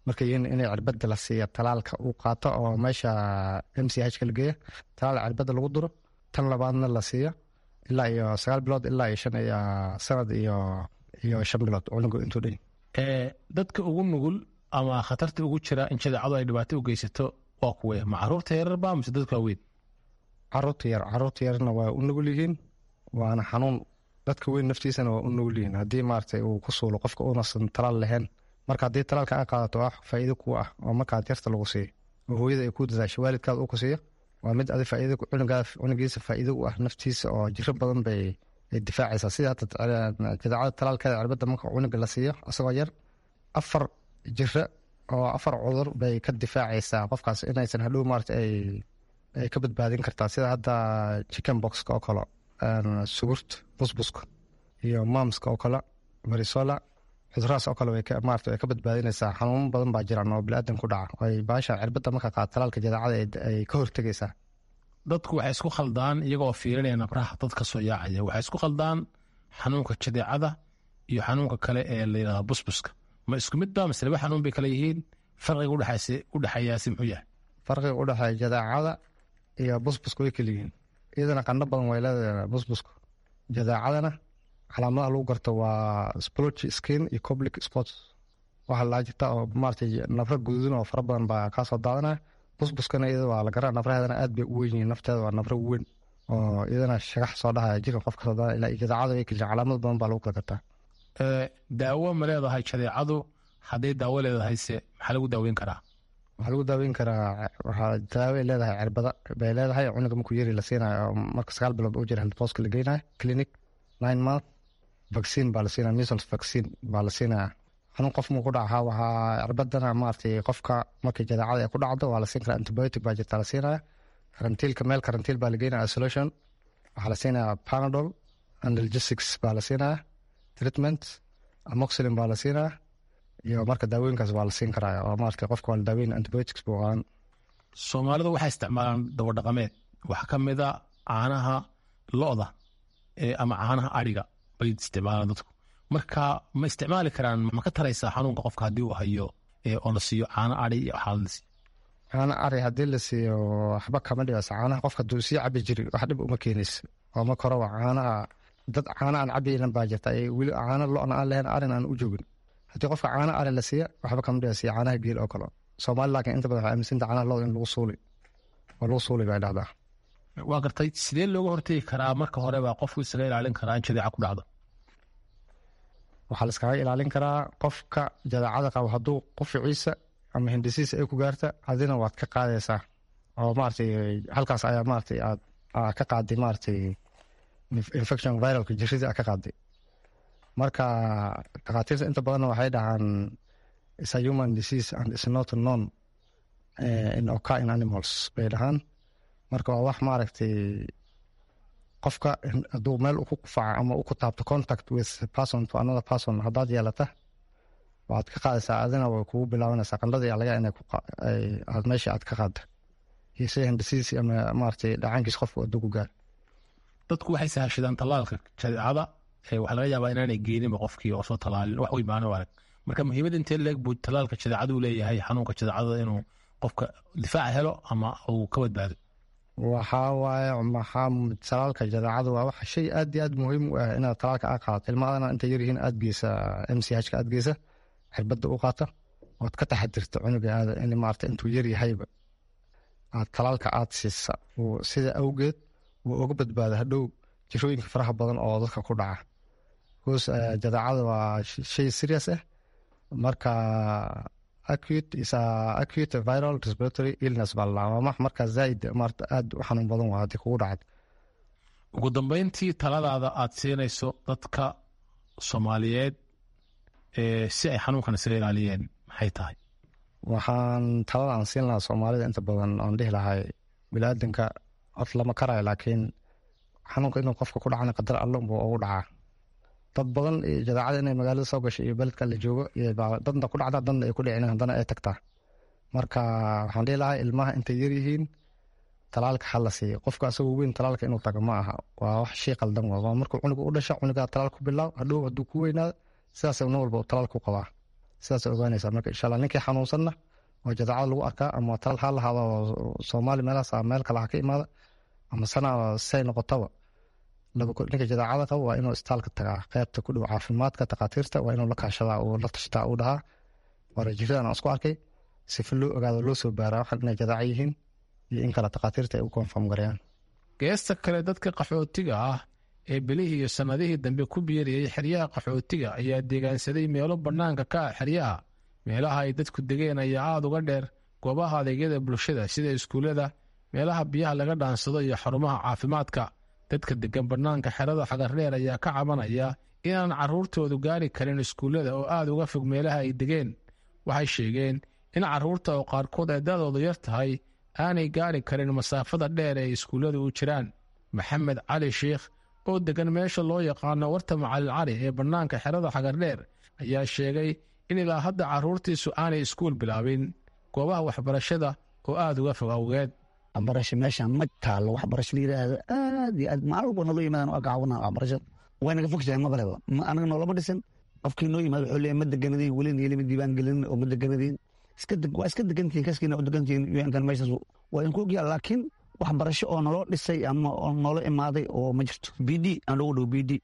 markay yihiin inay cirbada la siiya talaalka uu qaato oo meesha m c h ka la geeya talaal cirbada lagu duro tan labaadna la siiyo ilaa iyo sagaal bilood ilaa iyo shan iyo sanad iyo iyo shan bilood cunugu intuu dhan dadka ugu nugul ama khatarta ugu jira in jadeecadu ay dhibaato u geysato waa kuwe ma caruurta yararba mise dadka waaweyn caruurta yar caruurta yarna waa u nugul yihiin waana xanuun dadka weyn naftiisana waa u nugul yihiin haddii maaragtay uu ku suulo qofka uunasan talaal lahayn marka haddii talaalka a qaadato wax faa'iido ku ah oo markaad yarta lagu siiyo oo hooyada ay ku dadaasho waalidkaada uu ku siiyo waa mid adi faa'iido cunugaada cunugiisa faa'iido u ah naftiisa oo jiro badan bay ay difaacaysaa sida hadda jadeecada talaalkeeda cirbadda marka cunuga la siiyo asagoo yar afar jiro oo afar cudur bay ka difaacaysaa qofkaas inaysan hadhow maarata ay ay ka badbaadin kartaa sida hadda chicken boxka oo kale sugurta busbuska iyo mamska oo kale marisola cudurahaas oo kale maarata way ka badbaadinaysaa xanuuno badan baa jiraan oo biniaadan ku dhaca ay baasha cirbadda marka qaad talaalka jadeecada ay ka hortegaysaa dadku waxay isku khaldaan iyagoo fiirinaya nabraha dad ka soo yaacaya waxay isku khaldaan xanuunka jadeecada iyo xanuunka kale ee la yidhahda busbuska ma isku mid ba mise laba xanuun bay kala yihiin farqiga udhexeeyaasi muxuu yahay farqiga udhexeeya jadeecada iyo busbuska way kala yihiin iyadana qandho badan way leedahay busbuska jadeecadana calaamadaha lagu garto waa splotchy skin iyo public sports waxaa laa jirta oo maaragtay nafra gududan oo fara badan baa kaasoo daadanaya busbuskana iyada waa la garaa nafraheedana aad bay u weyn yihiin nafteeda waa nafra weyn oo iyadana shagax soo dhahaya jirka qof kasoo daana ilaa jadeecada way kala calaamad badan baa lagu kala gartaa daawo ma leedahay jadeecadu hadday daawo leedahayse maxaa lagu daaweyn karaa waxaa lagu daaweyn karaa waxaa daaway leedahay cirbada bay leedahay cunuga markuu yari la siinayo marka sagaal bilood u jira healthpostka la geynayo clinic nine month vaccine baa la siinaya measles vaccine baa la siinaya xanuun qof muu ku dhaca waxaa cirbadana maaragtay qofka markii jadeecada ay ku dhacdo waa la siin karaa antibiotic baa jirta la siinaya karantiilka meel karantiil baa la geynaya isolation waxaa la siinaya panadol analgesics baa la siinaya treatment amoxilin baa la siinaya iyo marka daawooyinkaas waa la siin karaa oo maarata qofka waa la daaweyn antibiotics buu qaadan soomaalidu waxay isticmaalaan dabadhaqameed waxaa ka mid a caanaha lo-da ama caanaha adhiga bay isticmaalaan dadku marka ma isticmaali karaan ma ka taraysaa xanuunka qofka haddii uu hayo oo la siiyo caano adhi iyo xaalad caano ari haddii la siiyo waxba kama dhibeysa caanaha qofka hadduu sii cabi jiri wax dhib uma keenaysa oo marka hore waa caanaha dad caano aan cabaynan baa jirta weli caano lo-na aan lahayn arin aan u joogin haddii qofka caano ari la siiya waxba kama dhibeysa caanaha geel oo kale soomaali laakiin inta badan waxay aaminsanta caanaha lo in lagu suuli oo lagu suuli bay dhahdaa waa gartay sidee looga hortegi karaa marka hore baa qofku isaga ilaalin karaa in jadeeca ku dhacdo waxaa la iskaga ilaalin karaa qofka jadeecada qabo hadduu quficiisa ama hindisiisa ay ku gaarta adina waad ka qaadaysaa oo maaragtay halkaas ayaa maaragtay aad ka qaaday maaragtay infection viralka jiradii aad ka qaaday marka dhakhaatiirta inta badanna waxay dhahaan is a human disease and is not known in occur in animals bay dhahaan marka waa wax maaragtay qofka hadduu meel ku qufaca ama u ku taabto contact with person to another person haddaad yeelata waxaad ka qaadaysaa adina way kugu bilaabanaysaa qandhada iyo laga inay aad meesha aad ka qaadda iyo sida hindisiisi ama maaragtay dhacaankiis qofku hadduu ku gaar dadku waxay sahashadaan tallaalka jadeecada waxaa laga yaabaa inaanay geeninba qofkii oo soo tallaalin wax wey maano arag marka muhiimada intee leeg buu tallaalka jadeecadu leeyahay xanuunka jadeecada inuu qofka difaaca helo ama uu ka badbaado waxaa waaye maxaa talaalka jadeecada waa wax shay aad iyo aad muhiim u ah inaad talaalka aa qaadato ilmaadana inta yaryihiin aad geysa m c h ka aad geysa xirbadda u qaata ood ka taxadirta cunuga aada in maarata intuu yaryahayba aad talaalka aad siisa sida awgeed wuu uga badbaada hadhow jirooyinka faraha badan oo dadka ku dhaca bcause jadeecada waa shay serious ah marka acute is a acute viral respiratory illness baa lalaa waa max markaa zaaid maarata aad u xanuun badan waa haddii kugu dhacad ugu dambeyntii taladaada aad siinayso dadka soomaaliyeed si ay xanuunkan isaga ilaaliyeen maxay tahay waxaan talada aan siin lahaa soomaalida inta badan aan dhihi lahay bilaadanka horta lama karayo laakiin xanuunka inuu qofka ku dhacana qadar alle unbuu ugu dhacaa dad badan iyo jadeecada inay magaalada soo gasho iyo beledka la joogo dadna ku dhacda dadna ay ku dhicin haddana ay tagtaa marka waxaan dhihi lahaa ilmaha intay yaryihiin talaalka ha la siiyo qofka asagoo weyn talaalka inuu tago ma aha waa wax shay qaldan waa markuu cunuga u dhasha cunugaa talaal ku bilaaw hadhow hadduu ku weynaado sidaas nin walba uu talaal ku qabaa sidaas ogaanaysaa marka insha allah ninkii xanuunsanna oo jadaacada lagu arkaa ama tal ha lahaado soomaali meelahaas ama meel kale ha ka imaada ama sana say noqotaba ninka jadaacada qaba waa inuu istaalka tagaa qeybta ku dhow caafimaadka takhaatiirta waa inuu la kaashadaa uu la tashtaa uu dhahaa waana jiradan aan isku arkay sifa loo ogaado loo soo baaraa waxan inay jadaaca yihiin iyo in kale takhaatiirta ay u konfam gareeyaan geesta kale dadka qaxootiga ah ee bilihii iyo sannadihii dambe ku biirayay xeryaha qaxootiga ayaa deegaansaday meelo bannaanka ka ah xeryaha meelaha ay dadku degeen ayaa aada uga dheer goobaha adeegyada bulshada sida iskuullada meelaha biyaha laga dhaansado iyo xarumaha caafimaadka dadka degan bannaanka xerada xagardheer ayaa ka cabanaya inaan carruurtoodu gaari karin iskuullada oo aada uga fog meelaha ay degeen waxay sheegeen in carruurta oo qaarkood ay dadoodu yar tahay aanay gaari karin masaafada dheer ee iskuulladu u jiraan maxamed cali sheikh oo degan meesha loo yaqaano warta macalin cali ee bannaanka xerada xagardheer ayaa sheegay in ilaa hadda carruurtiisu aanay iskuul bilaabin goobaha waxbarashada oo aada uga fog awgeed waxbarasho meeshaan ma taalo waxbarasho la yidhaahdo aad iyo aad maalin walba naloo yimaadaan waa gacawana waxbarashada way naga fogtahay mabaleba anaga noolama dhisan qofkii noo yimaado wuxuu leeyahay ma deganadiin weli niyelima diiwaan gelin oo ma deganadiin waa iska degantihin kaskiina u degantihin un meeshaas waa idinku ogyaa laakiin waxbarasho oo naloo dhisay ama oo noola imaaday oo ma jirto b d aan loogu dhow b d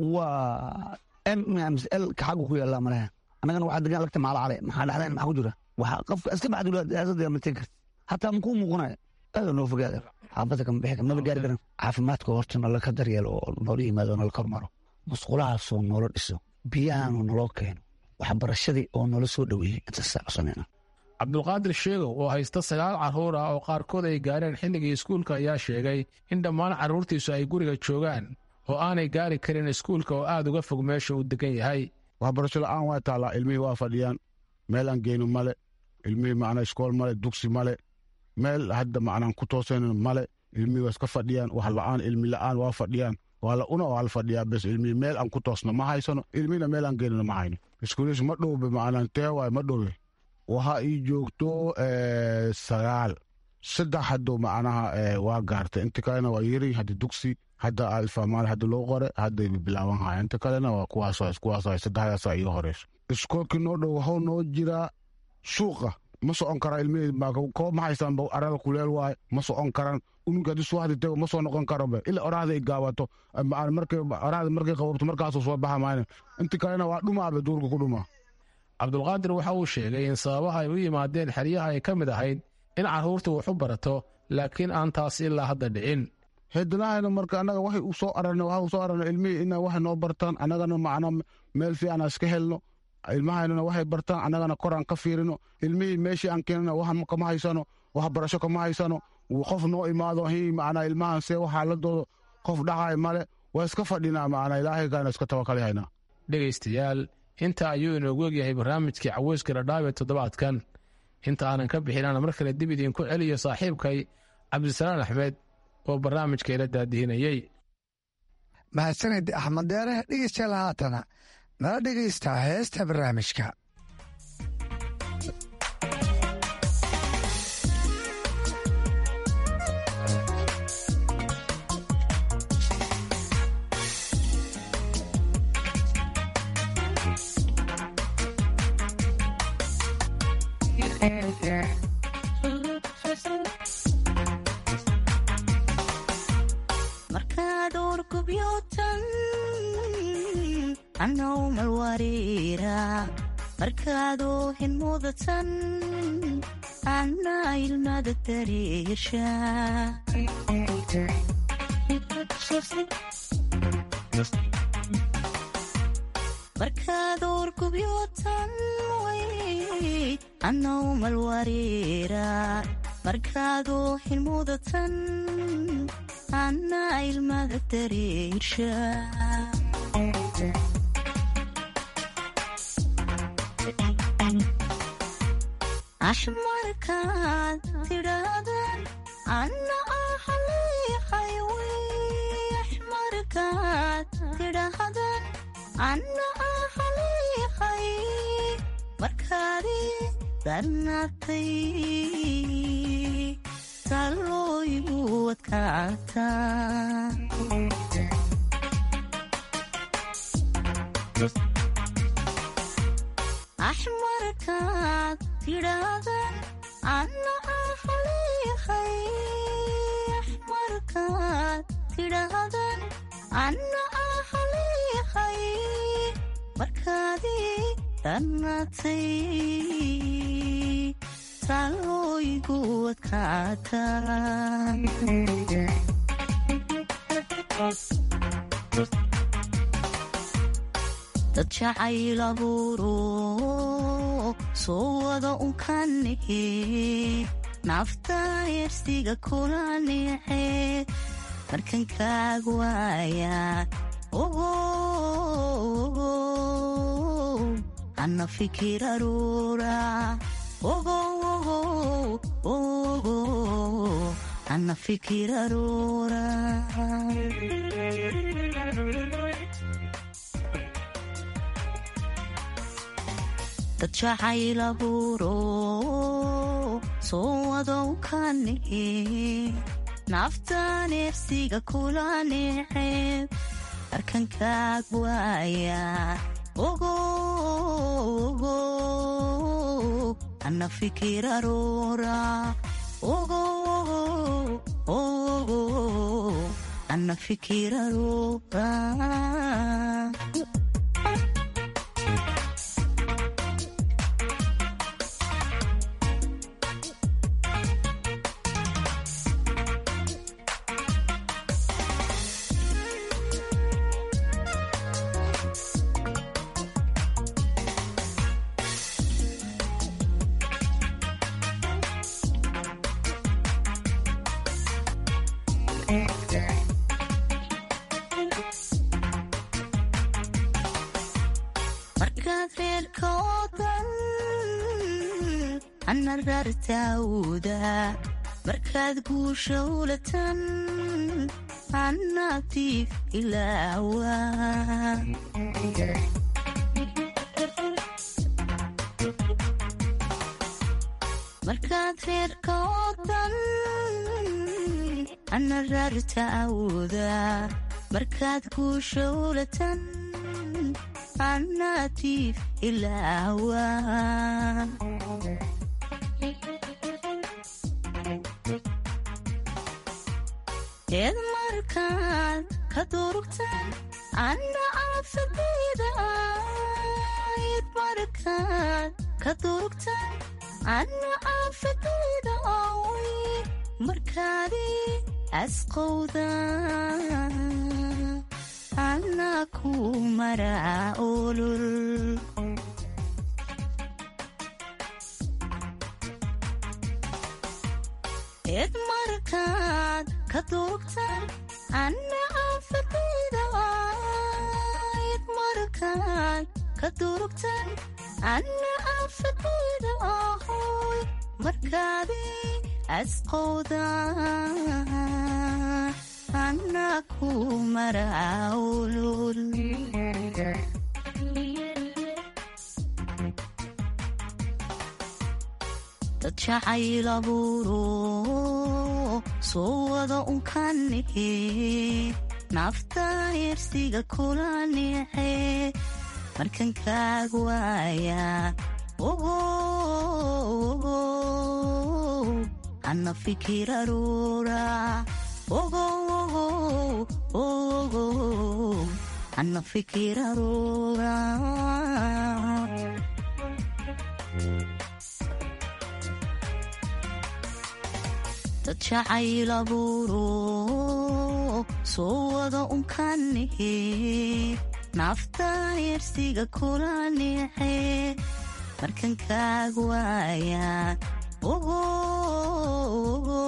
waa m ms l ka xaggu ku yaallaa malaha annagana waxaa degan lagta maala cale maxaa dhexdeen maxaa ku jira waxa qofka iska baxdula siyaasadda ma tegi karti hataa makuu muuqanaya aada noo fogaada xaafadda kama bixi maba gaari karan caafimaadka horta nala ka daryeelo oo noola yimaado oo nala kormaro musqulahaasoo noola dhiso biyahaanoo naloo keeno waxbarashadii oo noola soo dhoweeyey intasaa codsanayna cabdulqaadir sheegow oo haysta sagaal carruur ah oo qaarkood ay gaareen xilligii iskuulka ayaa sheegay in dhammaan carruurtiisu ay guriga joogaan oo aanay gaari karin iskuulka oo aada uga fog meesha uu degan yahay waxbarasho la-aan waa taallaa ilmihii waa fadhiyaan meel aan geyno male ilmihii macnaa iskool male dugsi male meel hadda macnaan ku toosaynin male ilmihii waa iska fadhiyaan wax la-aan ilmi la-aan waa fadhiyaan waa la una waa la fadhiyaa bes ilmihii meel aan ku toosno ma haysano ilmihina meel aan geynino ma hayno iskuuliis ma dhowbe macnaan tee waay ma dhowe waxa ii joogto sagaal saddex haddo macnaha waa gaartay inta kalena waa yiri hadda dugsi hadda alfamaal hadda loo qore hadday bilaaban haya inta kalena waa kuwaas kuwaas saddexdaasa iyo horeyso iskoolkii noo dhow waxuu noo jiraa suuqa ma socon karaa ilmihii koo ma haystaan arada kuleel waaye ma socon karaan unuga haddii suwaxdi tego ma soo noqon karobe ilaa oraahda ay gaabato markay oraahda markay qababto markaasuu soo baxa maayna inta kalena waa dhumaabe duurka ku dhumaa cabdulqaadir waxa uu sheegay in sababaha ay u yimaadeen xeryaha ay ka mid ahayd in carruurta wax u barato laakiin aan taas ilaa hadda dhicin hedinahayna marka annaga waxay u soo ararna waxa u soo ararna ilmihii ina waxay noo bartaan annagana macna meel fiican iska helno ilmahaynana waxay bartaan annagana koraan ka fiirino ilmihii meeshii aan keenana wax kama haysano waxbarasho kama haysano qof noo imaado hi macnaa ilmahan see waxaaladooda qof dhacaay male waa iska fadhinaa macnaa ilaahay kaana iska tawakalyahaynaa dhegaystayaal inta ayuu inoogu egyahay barnaamijkii caweyska dhadhaab ee toddobaadkan inta aanan ka bixinana mar kale dib idinku celiyo saaxiibkay cabdisalaan axmed oo barnaamijka ila daadihinayey mahadsanid axmed deere dhegeystayaal haatana nala dhegaysta heesta barnaamijka markaad urgubyotan anowmal wariira markaaduu hinmudatan anna ilmada dareesha markaad urgubyotan way anowmal wariira markaaduu hinmudatan anna ilmada dareersha ashmarkaad tidhaahdaan anna ahaliiqay ashmarkaad tidhaahdaan anna ahaliiqay markaadi darnatay salooyigu adkaataa axmarkaad tidhaahdaan anna ahaliihay axmarkaad tidhaahdaan anna ahaliihay markaadii dhannaatay taalooyigu adkaataan dad jacayl abuuro soo wada unkanihe nafta yersiga kula nice markan kaag waaya ogo ana fikir aruura ogo ogo ana fikir aruura dad jacayl abuuro soo wadow kanihe naftan ersiga kula niceeb markan kaag waaya ogo ogo ana fikir aroora ogo ogo ana fikir aroora markaad reerka oo dan ana rartaawda markaad guusha ulatan anatiif ilaawa markaad reerka oo dan ana rartaawda markaad guusha ulatan anatiif ilaawa eed markaad ka durugtaan anna aafadayda eed markaad ka durugtaan anna aafadayda owy markaadii asqowda anna ku maraa olol eed markaad ka durugtaan anna aafadayda eed markaad ka durugtaan anna aafadayda ahoy markaadii asqowda anna ku maraa olol dad jacayl abuuro soo wada unkanihe nafta yersiga kula nice markan kaag waaya ogo ogo ana fikir aruura ogo ogo ogo ana fikir aruura dad jacayl abuuro soo wada unkanihe nafta yersiga kula nice markan kaag waaya ogo ogo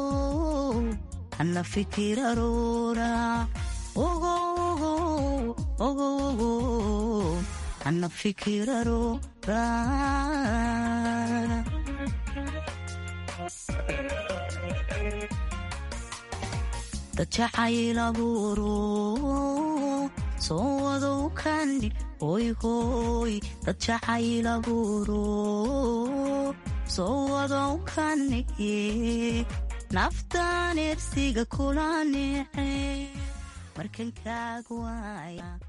ana fikir aroora ogo ogo ogo ana fikir aroora dad jacayl abuuro soo wadow kandhi hoy hoy dad jacayl abuuro soo wadow kandhige naftan ersiga kula nice markan kaag waaya